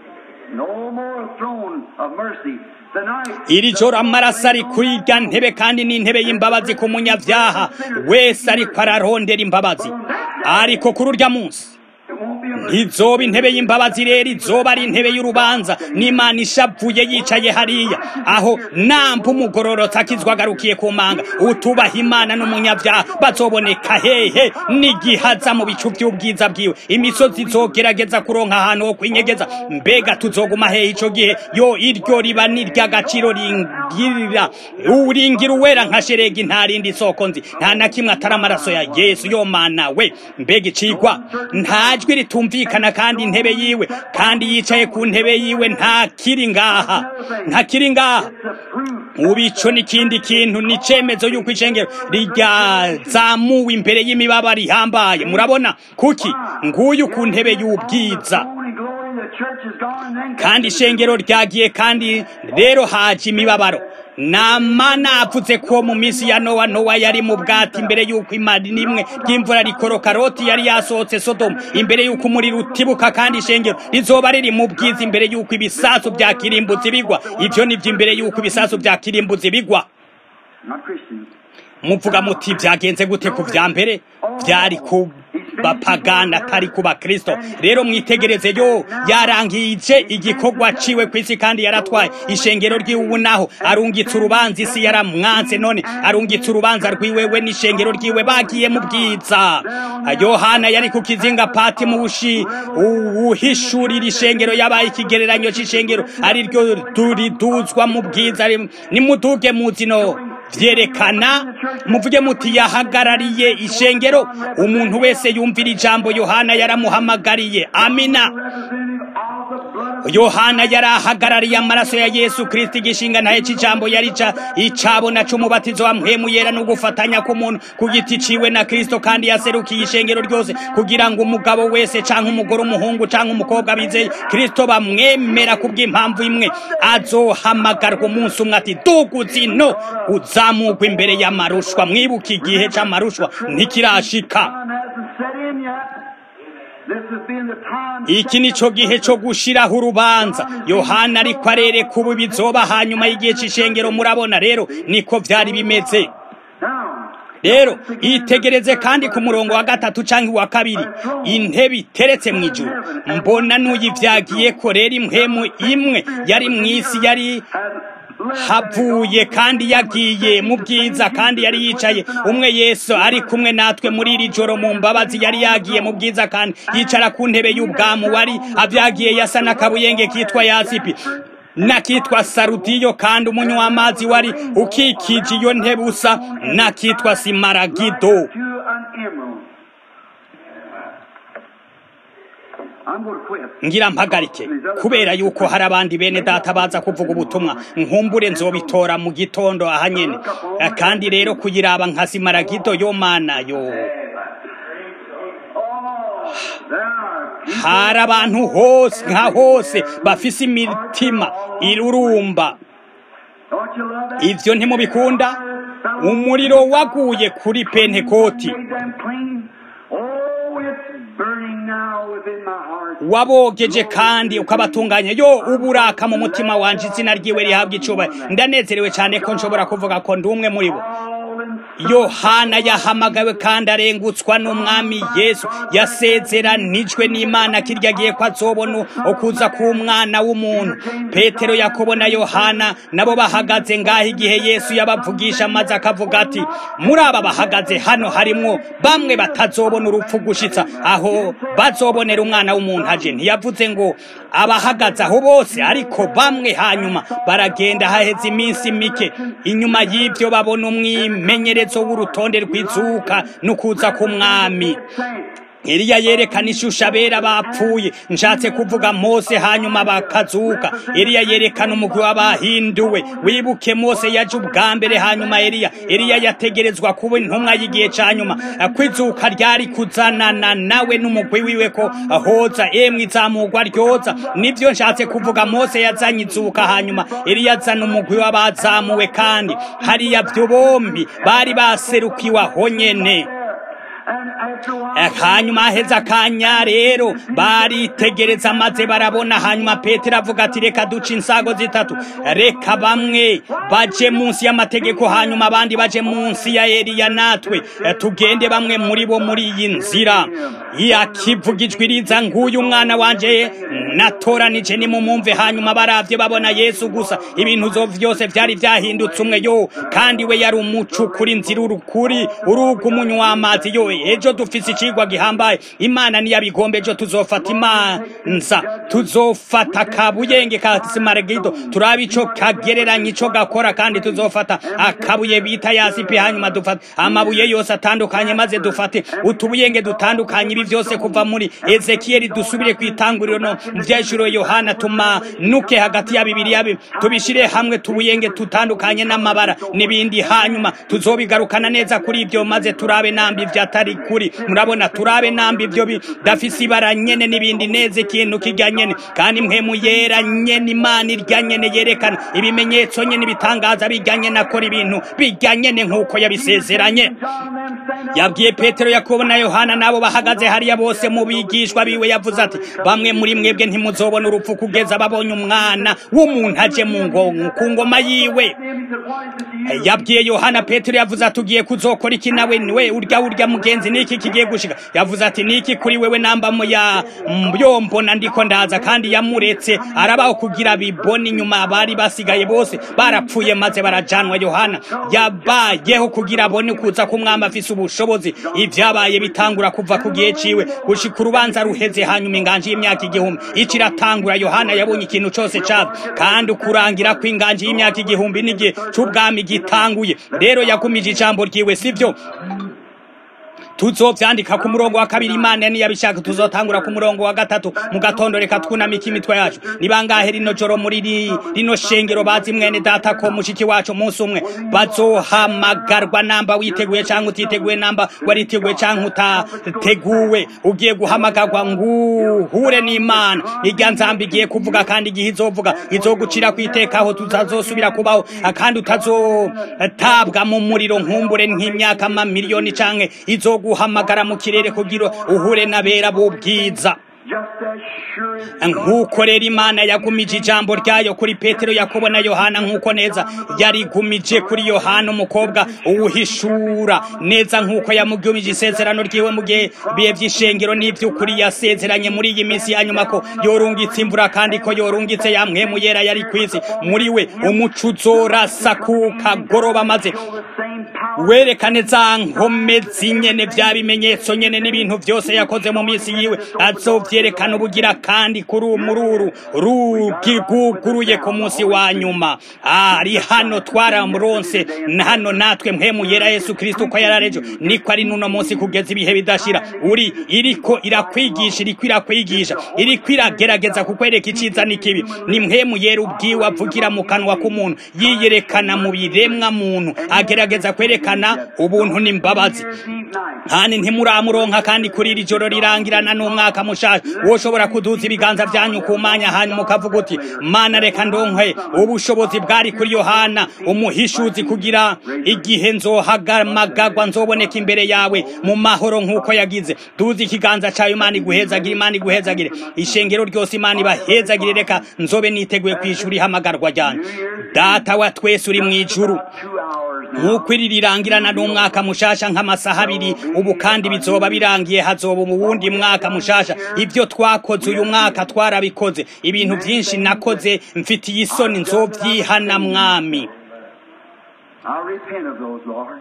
No more throne of mercy. Tonight, iri joro amaraso ari kuri irya ntebe kandi ni intebe y'imbabazi ku munyabyaha wese ariko ararondera imbabazi ariko kuri urya munsi it won't be a ntizoba intebe y'imbabazi rero izoba ari intebe y'urubanza n'imana ishavuye yicaye hariya aho namba umugororotse akizwa agarukiye ku manga utubaha imana n'umunyabyaha bazoboneka hehe n'igihaza mu bicu by'ubwiza bwiwe imisozi izogerageza kuronka ahantu ho kwinyegeza mbega tuzoguma hehe ico gihe yo iryo riba ni iry'agaciro ringirira uringira uwera nka sheregi nta rindi soko nzi nta na kimwe atari amaraso ya yesu yo mana we mbega icigwa nta jwi ritumvikana kandi intebe yiwe kandi yicaye ku ntebe yiwe nta kiri ngaha nta kiri ngaha It's a proof. ubu ico n'ikindi kintu ni icemezo y'uko ishengero ryazamuwe imbere y'imibaba rihambaye murabona kuki nguyu ku ntebe y'ubwiza Only glory the church is gone and then kandi ishengero ryagiye kandi rero haje imibabaro nama navuze ko mu minsi ya nowa nowa yari mu bwati imbere y'uko imari n'imwe ry'imvura rikoroka loti yari yasohotse sodomu imbere y'uko umuriro utibuka kandi ishengero rizoba riri mu bwiza imbere y'uko ibisasu bya kirimbuzi bigwa ivyo nivyo imbere y'uko ibisasu bya kirimbuzi bigwa not Christians. muvuga muti byagenze gute ku vya mbere vyari ku bapagana atari ku bakristo rero mwitegereze yo yarangije igikorwa ciwe ku isi kandi yaratwaye ishengero ry'iwe naho arungitse urubanza isi yaramwanse none arungitse urubanza rwiwewe n'ishengero ryiwe bagiye mu bwiza yohana yari ku kizinga pati mu bushi uwuhishurira ishengero yabaye ikigereranyo c'ishengero ari ryo turiduzwa mu bwiza nimuduge muzino vyerekana muvuge muti yahagarariye ishengero umuntu wese yumvira ijambo yohana yaramuhamagariye amina Representative of the blood of yohana yari ahagarariye amaraso ya yesu kristo igishinga ntaye c'ijambo yari ca icabona c'umubatizo wa mpwemu yera no gufatanya k'umuntu ku giti ciwe na kristo kandi yaserukiye ishengero ryose kugira ngo umugabo wese canke umugore umuhungu canke umukobwa bizeye kristo bamwemera kubw'impamvu imwe azohamagarwa umunsi umwe ati duguzi no uzamugwa imbere y'amarushwa mwibuka igihe c'amarushwa ntikirashika time hasn't set in yet. This has been the time. iki ni cyo gihe cyo gushiraho urubanza yohana ariko arereka ubu bizoba hanyuma y'igihe c'ishengero murabona rero niko vyari bimeze Now, rero itegereze kandi ku murongo wa gatatu cyangwa uwa kabiri intebe iteretse mu ijuru mbona n'uyivyagiye ko rero impwemu imwe yari mu isi yari havuye kandi yagiye mu bwiza kandi yari yicaye umwe yesu ari kumwe natwe muri iri joro mu mbabazi yari yagiye mu bwiza kandi yicara ku ntebe y'ubwamu wari avyagiye yasa n'akabuyenge kitwa yasipi nakitwa sarudiyo kandi umunywa w'amazi wari ukikije iyo ntebe usa nakitwa simaragido ngira mpagarike kubera yuko hari abandi bene data baza kuvuga ubutumwa nkumbure nzobitora mu gitondo aha nyene kandi rero kuyiraba nka simaragido yo mana yo hari abantu hose nka hose bafise imitima irurumba ivyo ntimubikunda umuriro waguye kuri pentekoti wabogeje kandi ukabatunganya yo uburaka mu mutima wanje izina ryiwe rihabwa icubahiro ndanezerewe cyane ko nshobora kuvuga ko ndi umwe muri bo yohana yahamagawe kandi arengutswa n'umwami yesu yasezeranijwe n'imana kirya agiye ko azobona ukuza k'umwana w'umuntu petero yakobo na yohana nabo bahagaze ngaho igihe yesu yabavugisha maze akavuga ati muri aba bahagaze hano harimwo bamwe batazobona urupfu gushitsa aho bazobonera umwana w'umuntu aje ntiyavuze ngo abahagaze aho bose ariko bamwe hanyuma baragenda haheze iminsi mike inyuma y'ibyo babona umwimenyerezo w'urutonde rw'izuka n'ukuza k'umwami Eliya yerekana ishusho abera bapfuye nshatse kuvuga Mose hanyuma bakazuka Eliya yerekana umugwi w'abahinduwe wibuke Mose yaje ubwa mbere hanyuma Eliya Eliya yategerezwa kuba intumwa y'igihe ca nyuma kwizuka ryari kuzanana nawe n'umugwi wiwe ko hoza emwe izamurwa ryoza nivyo nshatse kuvuga Mose yazanye izuka hanyuma Eliya azana umugwi w'abazamuwe kandi hariya vyo bombi bari baserukiwe aho nyene hanyuma heza akanya rero baritegereza maze barabona hanyuma petero avuga ati reka duce insago zitatu reka bamwe baje munsi y'amategeko hanyuma abandi baje munsi ya eliya natwe tugende bamwe muri bo muri iyi nzira yakivuga ijwi riza nguyu umwana wanje natoranije nimumumve hanyuma baravye babona yesu gusa ibintu vyose vyari vyahindutse umwe yo kandi we yari umuco kuri nzira urukuri uruga umunywa w'amazi yo ejo dufise icigwa gihambaye imana niyabigombe ejo tuzofata imanza tuzofata kabuyenge ka simaragido turaba ico kagereranya ico gakora kandi tuzofata akabuye bita yasipi hanyuma dufata amabuye yose atandukanye maze dufate utubuyenge dutandukanye ibi vyose kuva muri ezekiyeli dusubire kwitanguriro no vyeshuro yohana tumanuke hagati ya bibiliya tubishire hamwe tubuyenge tutandukanye n'amabara n'ibindi hanyuma tuzobigarukana neza kuri ibyo maze turabe nambi vyatari kuri murabona turabe nambi ibyo bidafise ibara nyene n'ibindi neza ikintu kirya nyene kandi mpemu yera nyene imana irya nyene yerekana ibimenyetso nyene ibitangaza birya nyene akora ibintu birya nyene nk'uko yabisezeranye yabwiye petero yakobo na yohana nabo bahagaze hariya bose mu bigishwa biwe yavuze ati bamwe muri mwebwe ntimuzobona urupfu kugeza babonye umwana w'umuntu aje mu ngongo ku ngoma yiwe yabwiye yohana petero yavuze ati ugiye kuzokora iki nawe we urya urya mugenzi niki kigiye gushika yavuze ati niki kuri wewe namba mu ya mbyombo ndiko ndaza kandi yamuretse arabaho kugira bibone inyuma bari basigaye bose barapfuye maze barajanwa yohana yabayeho kugira abone kuza kumwama afise ubushobozi ivyabaye bitangura kuva ku gihe ciwe gushika urubanza ruheze hanyuma inganje y'imyaka igihumbi ici iratangura yohana yabonye ikintu cose cava kandi ukurangira kw'inganje y'imyaka igihumbi n'igihe c'ubwami gitanguye rero yagumije ijambo ryiwe sivyo tuzovyandika ku murongo wa kabiri imana niyabishaka tuzotangura ku murongo wa gatatu mu gatondo reka twunamika imitwe yacu ni bangahe rino joro muri rino shengero bazi mwene data ko mushiki wacu umunsi umwe bazohamagarwa namba witeguye canke utiteguye namba wariteguye canke utateguwe ugiye guhamagarwa nguhure n'imana irya nzamba igiye kuvuga kandi igihe izovuga izogucira kwiteka aho tutazosubira kubaho kandi utazotabwa mu muriro nkumbure nk'imyaka amamiliyoni canke izogu guhamagara mu kirere kugira uhure n'abera b'ubwiza just as sure as nk'uko rero imana yagumije ijambo ryayo kuri petero yakobo na yohana nk'uko neza yarigumije kuri yohana umukobwa uwuhishura neza nk'uko yamugumije isezerano ryiwe mu gihe bihe by'ishengero n'iby'ukuri yasezeranye muri iyi minsi ya nyuma ko yorungitse imvura kandi ko yorungitse yamwe mu yera yari ku isi muri we umuco uzorasa ku kagoroba maze the same power werekane za nkome zinyene vya bimenyetso nyene n'ibintu vyose yakoze mu minsi yiwe azovyerekana ubugira kandi kuri umururu rugiguguruye ku munsi wa nyuma ari hano twaramuronse hano natwe mpemu yera yesu kristo uko yararejo niko ari nuno munsi kugeza ibihe bidashira uri iriko irakwigisha iriko irakwigisha iriko iragerageza kukwereka iciza n'ikibi ni mpemu yera ubwiwe avugira mu kanwa k'umuntu yiyerekana mu biremwa muntu agerageza kwerekana ubuntu n'imbabazi Year's Eve night. kandi ntimuramuronka kandi kuri iri joro rirangirana n'umwaka mushasha woshobora kuduza ibiganza vyanyu ku manya hanyuma ukavuga uti mana reka ndonke ubushobozi bwari kuri yohana umuhishuzi kugira igihe nzohagamagagwa nzoboneka imbere yawe mu mahoro nk'uko yagize duza ikiganza cayo imana iguhezagire imana iguhezagire ishengero ryose imana ibahezagire reka nzobe niteguye kwishura ihamagarwa ryanyu data wa twese uri mw'ijuru Two hours now. nk'uko iri rirangirana n'umwaka mushasha nk'amasaha abiri ubu kandi bizoba birangiye hazoba mu wundi mwaka mushasha ibyo twakoze uyu mwaka twarabikoze ibintu byinshi nakoze mfitiye isoni nzobyihana mwami I'll repent of those, Lord.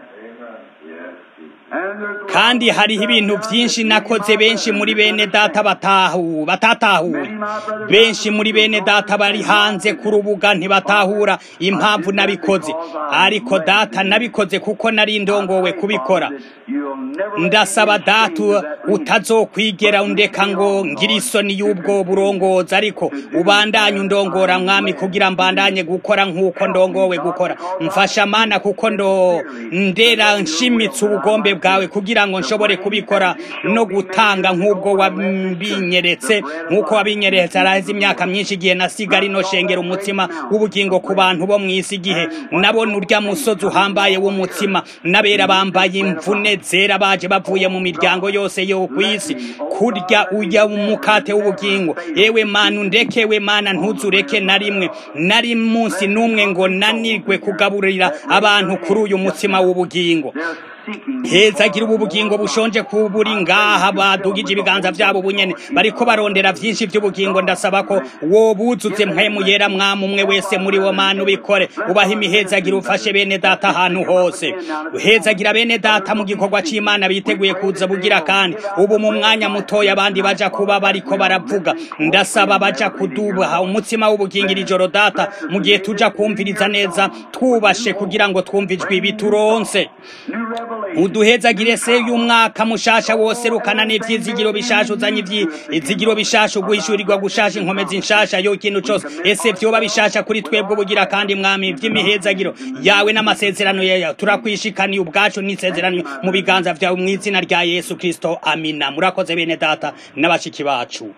And there's kandi hariho ibintu byinshi nakoze benshi muri bene data batahu batatahuye benshi muri bene data bari hanze ku rubuga ntibatahura impamvu nabikoze ariko data nabikoze kuko nari ndongowe kubikora You'll never ndasaba data utazokwigera undeka ngo ngire isoni y'ubwo burongozi ariko ubandanye undongora mwami kugira mbandanye gukora nk'uko ndongowe gukora mfasha mana kuko ndo ndera nshimitse ubugombe bwawe kugira ngo nshobore kubikora no gutanga nk'ubwo wabinyeretse nk'uko wabinyeretse araheze imyaka myinshi igihe nasiga rino shengera umutsima w'ubugingo ku bantu bo mu isi igihe nabona urya musozi uhambaye w'umutsima n'abera bambaye imvune zera baje bavuye mu miryango yose yo ku isi kurya ujya umukate w'ubugingo ewe mana undekewe mana ntuzureke na rimwe nari munsi n'umwe ngo nanirwe kugaburira abantu kuri uyu mutsima w'ubugingo They're seeking hezagira ubu bugingo bushonje ku buri ngaha badugije ibiganza byabo bunyene bariko barondera vyinshi vy'ubugingo ndasaba ko wobuzuze mpwemu yera mwami umwe wese muri wo mana ubikore ubaha imihezagira ufashe bene data ahantu hose uhezagira bene data mu gikorwa c'imana biteguye kuza bugira kandi ubu mu mwanya mutoya abandi baja kuba bariko baravuga ndasaba baja kudubaha umutsima w'ubugingo iri joro data mu gihe tuja kumviriza neza twubashe kugira ngo twumve ijwi bituronse new revelation. uduhezagire se y'umwaka mushasha wose rukana n'ivyizigiro bishasha uzanye ivyizigiro bishasha uguhishurirwa gushasha inkomezi nshasha yo ikintu cose ese vyoba bishasha kuri twebwe bugira kandi mwami vy'imihezagiro yawe n'amasezerano yawe turakwishikaniye ubwacu n'isezerano mu biganza vyawe mu izina rya yesu kristo amina murakoze bene data n'abashiki bacu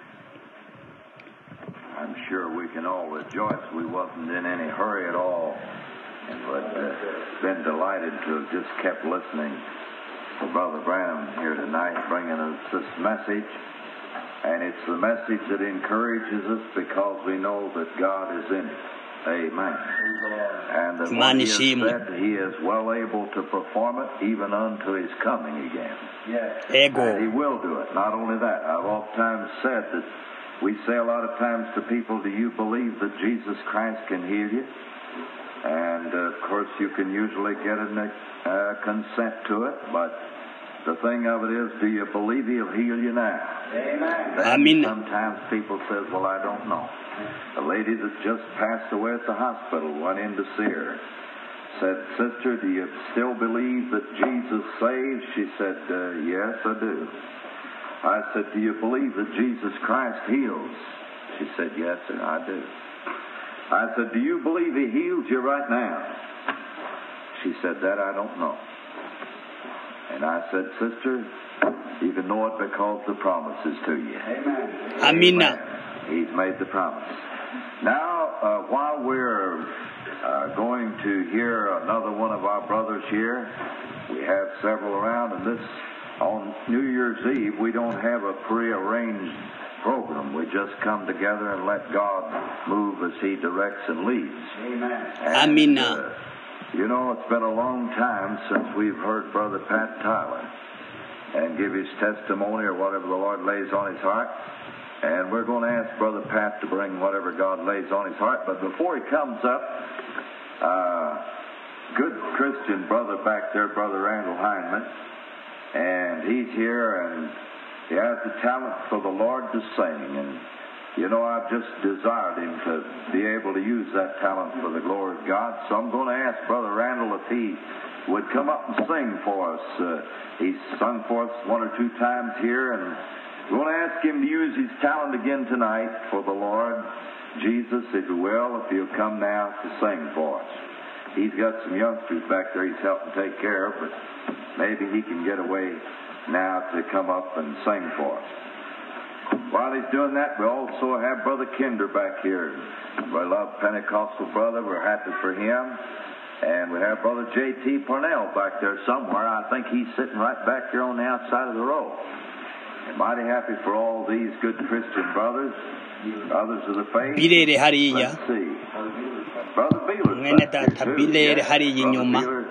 I'm sure we can all rejoice we wasn't in any hurry at all, but uh, been delighted to have just kept listening to Brother Branham here tonight, bringing us this message. And it's the message that encourages us because we know that God is in it. Amen. And that what he has Manishimwe. said, he is well able to perform it even unto his coming again. And ego he will do it. Not only that, I've oftentimes said that we say a lot of times to people, do you believe that Jesus Christ can heal you? And uh, of course, you can usually get a uh, consent to it, but the thing of it is, do you believe he'll heal you now? Amen. Amen. Sometimes people says, well, I don't know. A lady that just passed away at the hospital went in to see her said, Sister, do you still believe that Jesus saves? She said, uh, Yes, I do. I said, Do you believe that Jesus Christ heals? She said, Yes, sir, I do. I said, Do you believe He heals you right now? She said, That I don't know. And I said, Sister, you can know it because the promise is to you. Amen. amina He's made the promise. Now, uh, while we're uh, going to hear another one of our brothers here, we have several around, and this on New Year's Eve, we don't have a prearranged program. We just come together and let God move as He directs and leads. Amen. And, Amina. uh, you know, it's been a long time since we've heard Brother Pat Tyler and give his testimony or whatever the Lord lays on his heart. And we're going to ask Brother Pat to bring whatever God lays on his heart. But before he comes up, uh, good Christian brother back there, Brother Randall Hindman, and he's here and he has the talent for the Lord to sing. And you know, I've just desired him to be able to use that talent for the glory of God. So I'm going to ask Brother Randall if he would come up and sing for us. Uh, he's sung for us one or two times here, and we're going to ask him to use his talent again tonight for the Lord. Jesus, if you will, if you'll come now to sing for us. He's got some youngsters back there he's helping take care of, but maybe he can get away now to come up and sing for us. While he's doing that, we also have Brother Kinder back here. We love Pentecostal brother. We're happy for him. And we have Brother J.T. Parnell back there somewhere. I think he's sitting right back here on the outside of the row. And mighty happy for all these good Christian brothers, brothers of the faith. Bilere hariya Let's see. Brother Beeler's mwene back here data too. bilere Yes, hariya Brother inyuma Beeler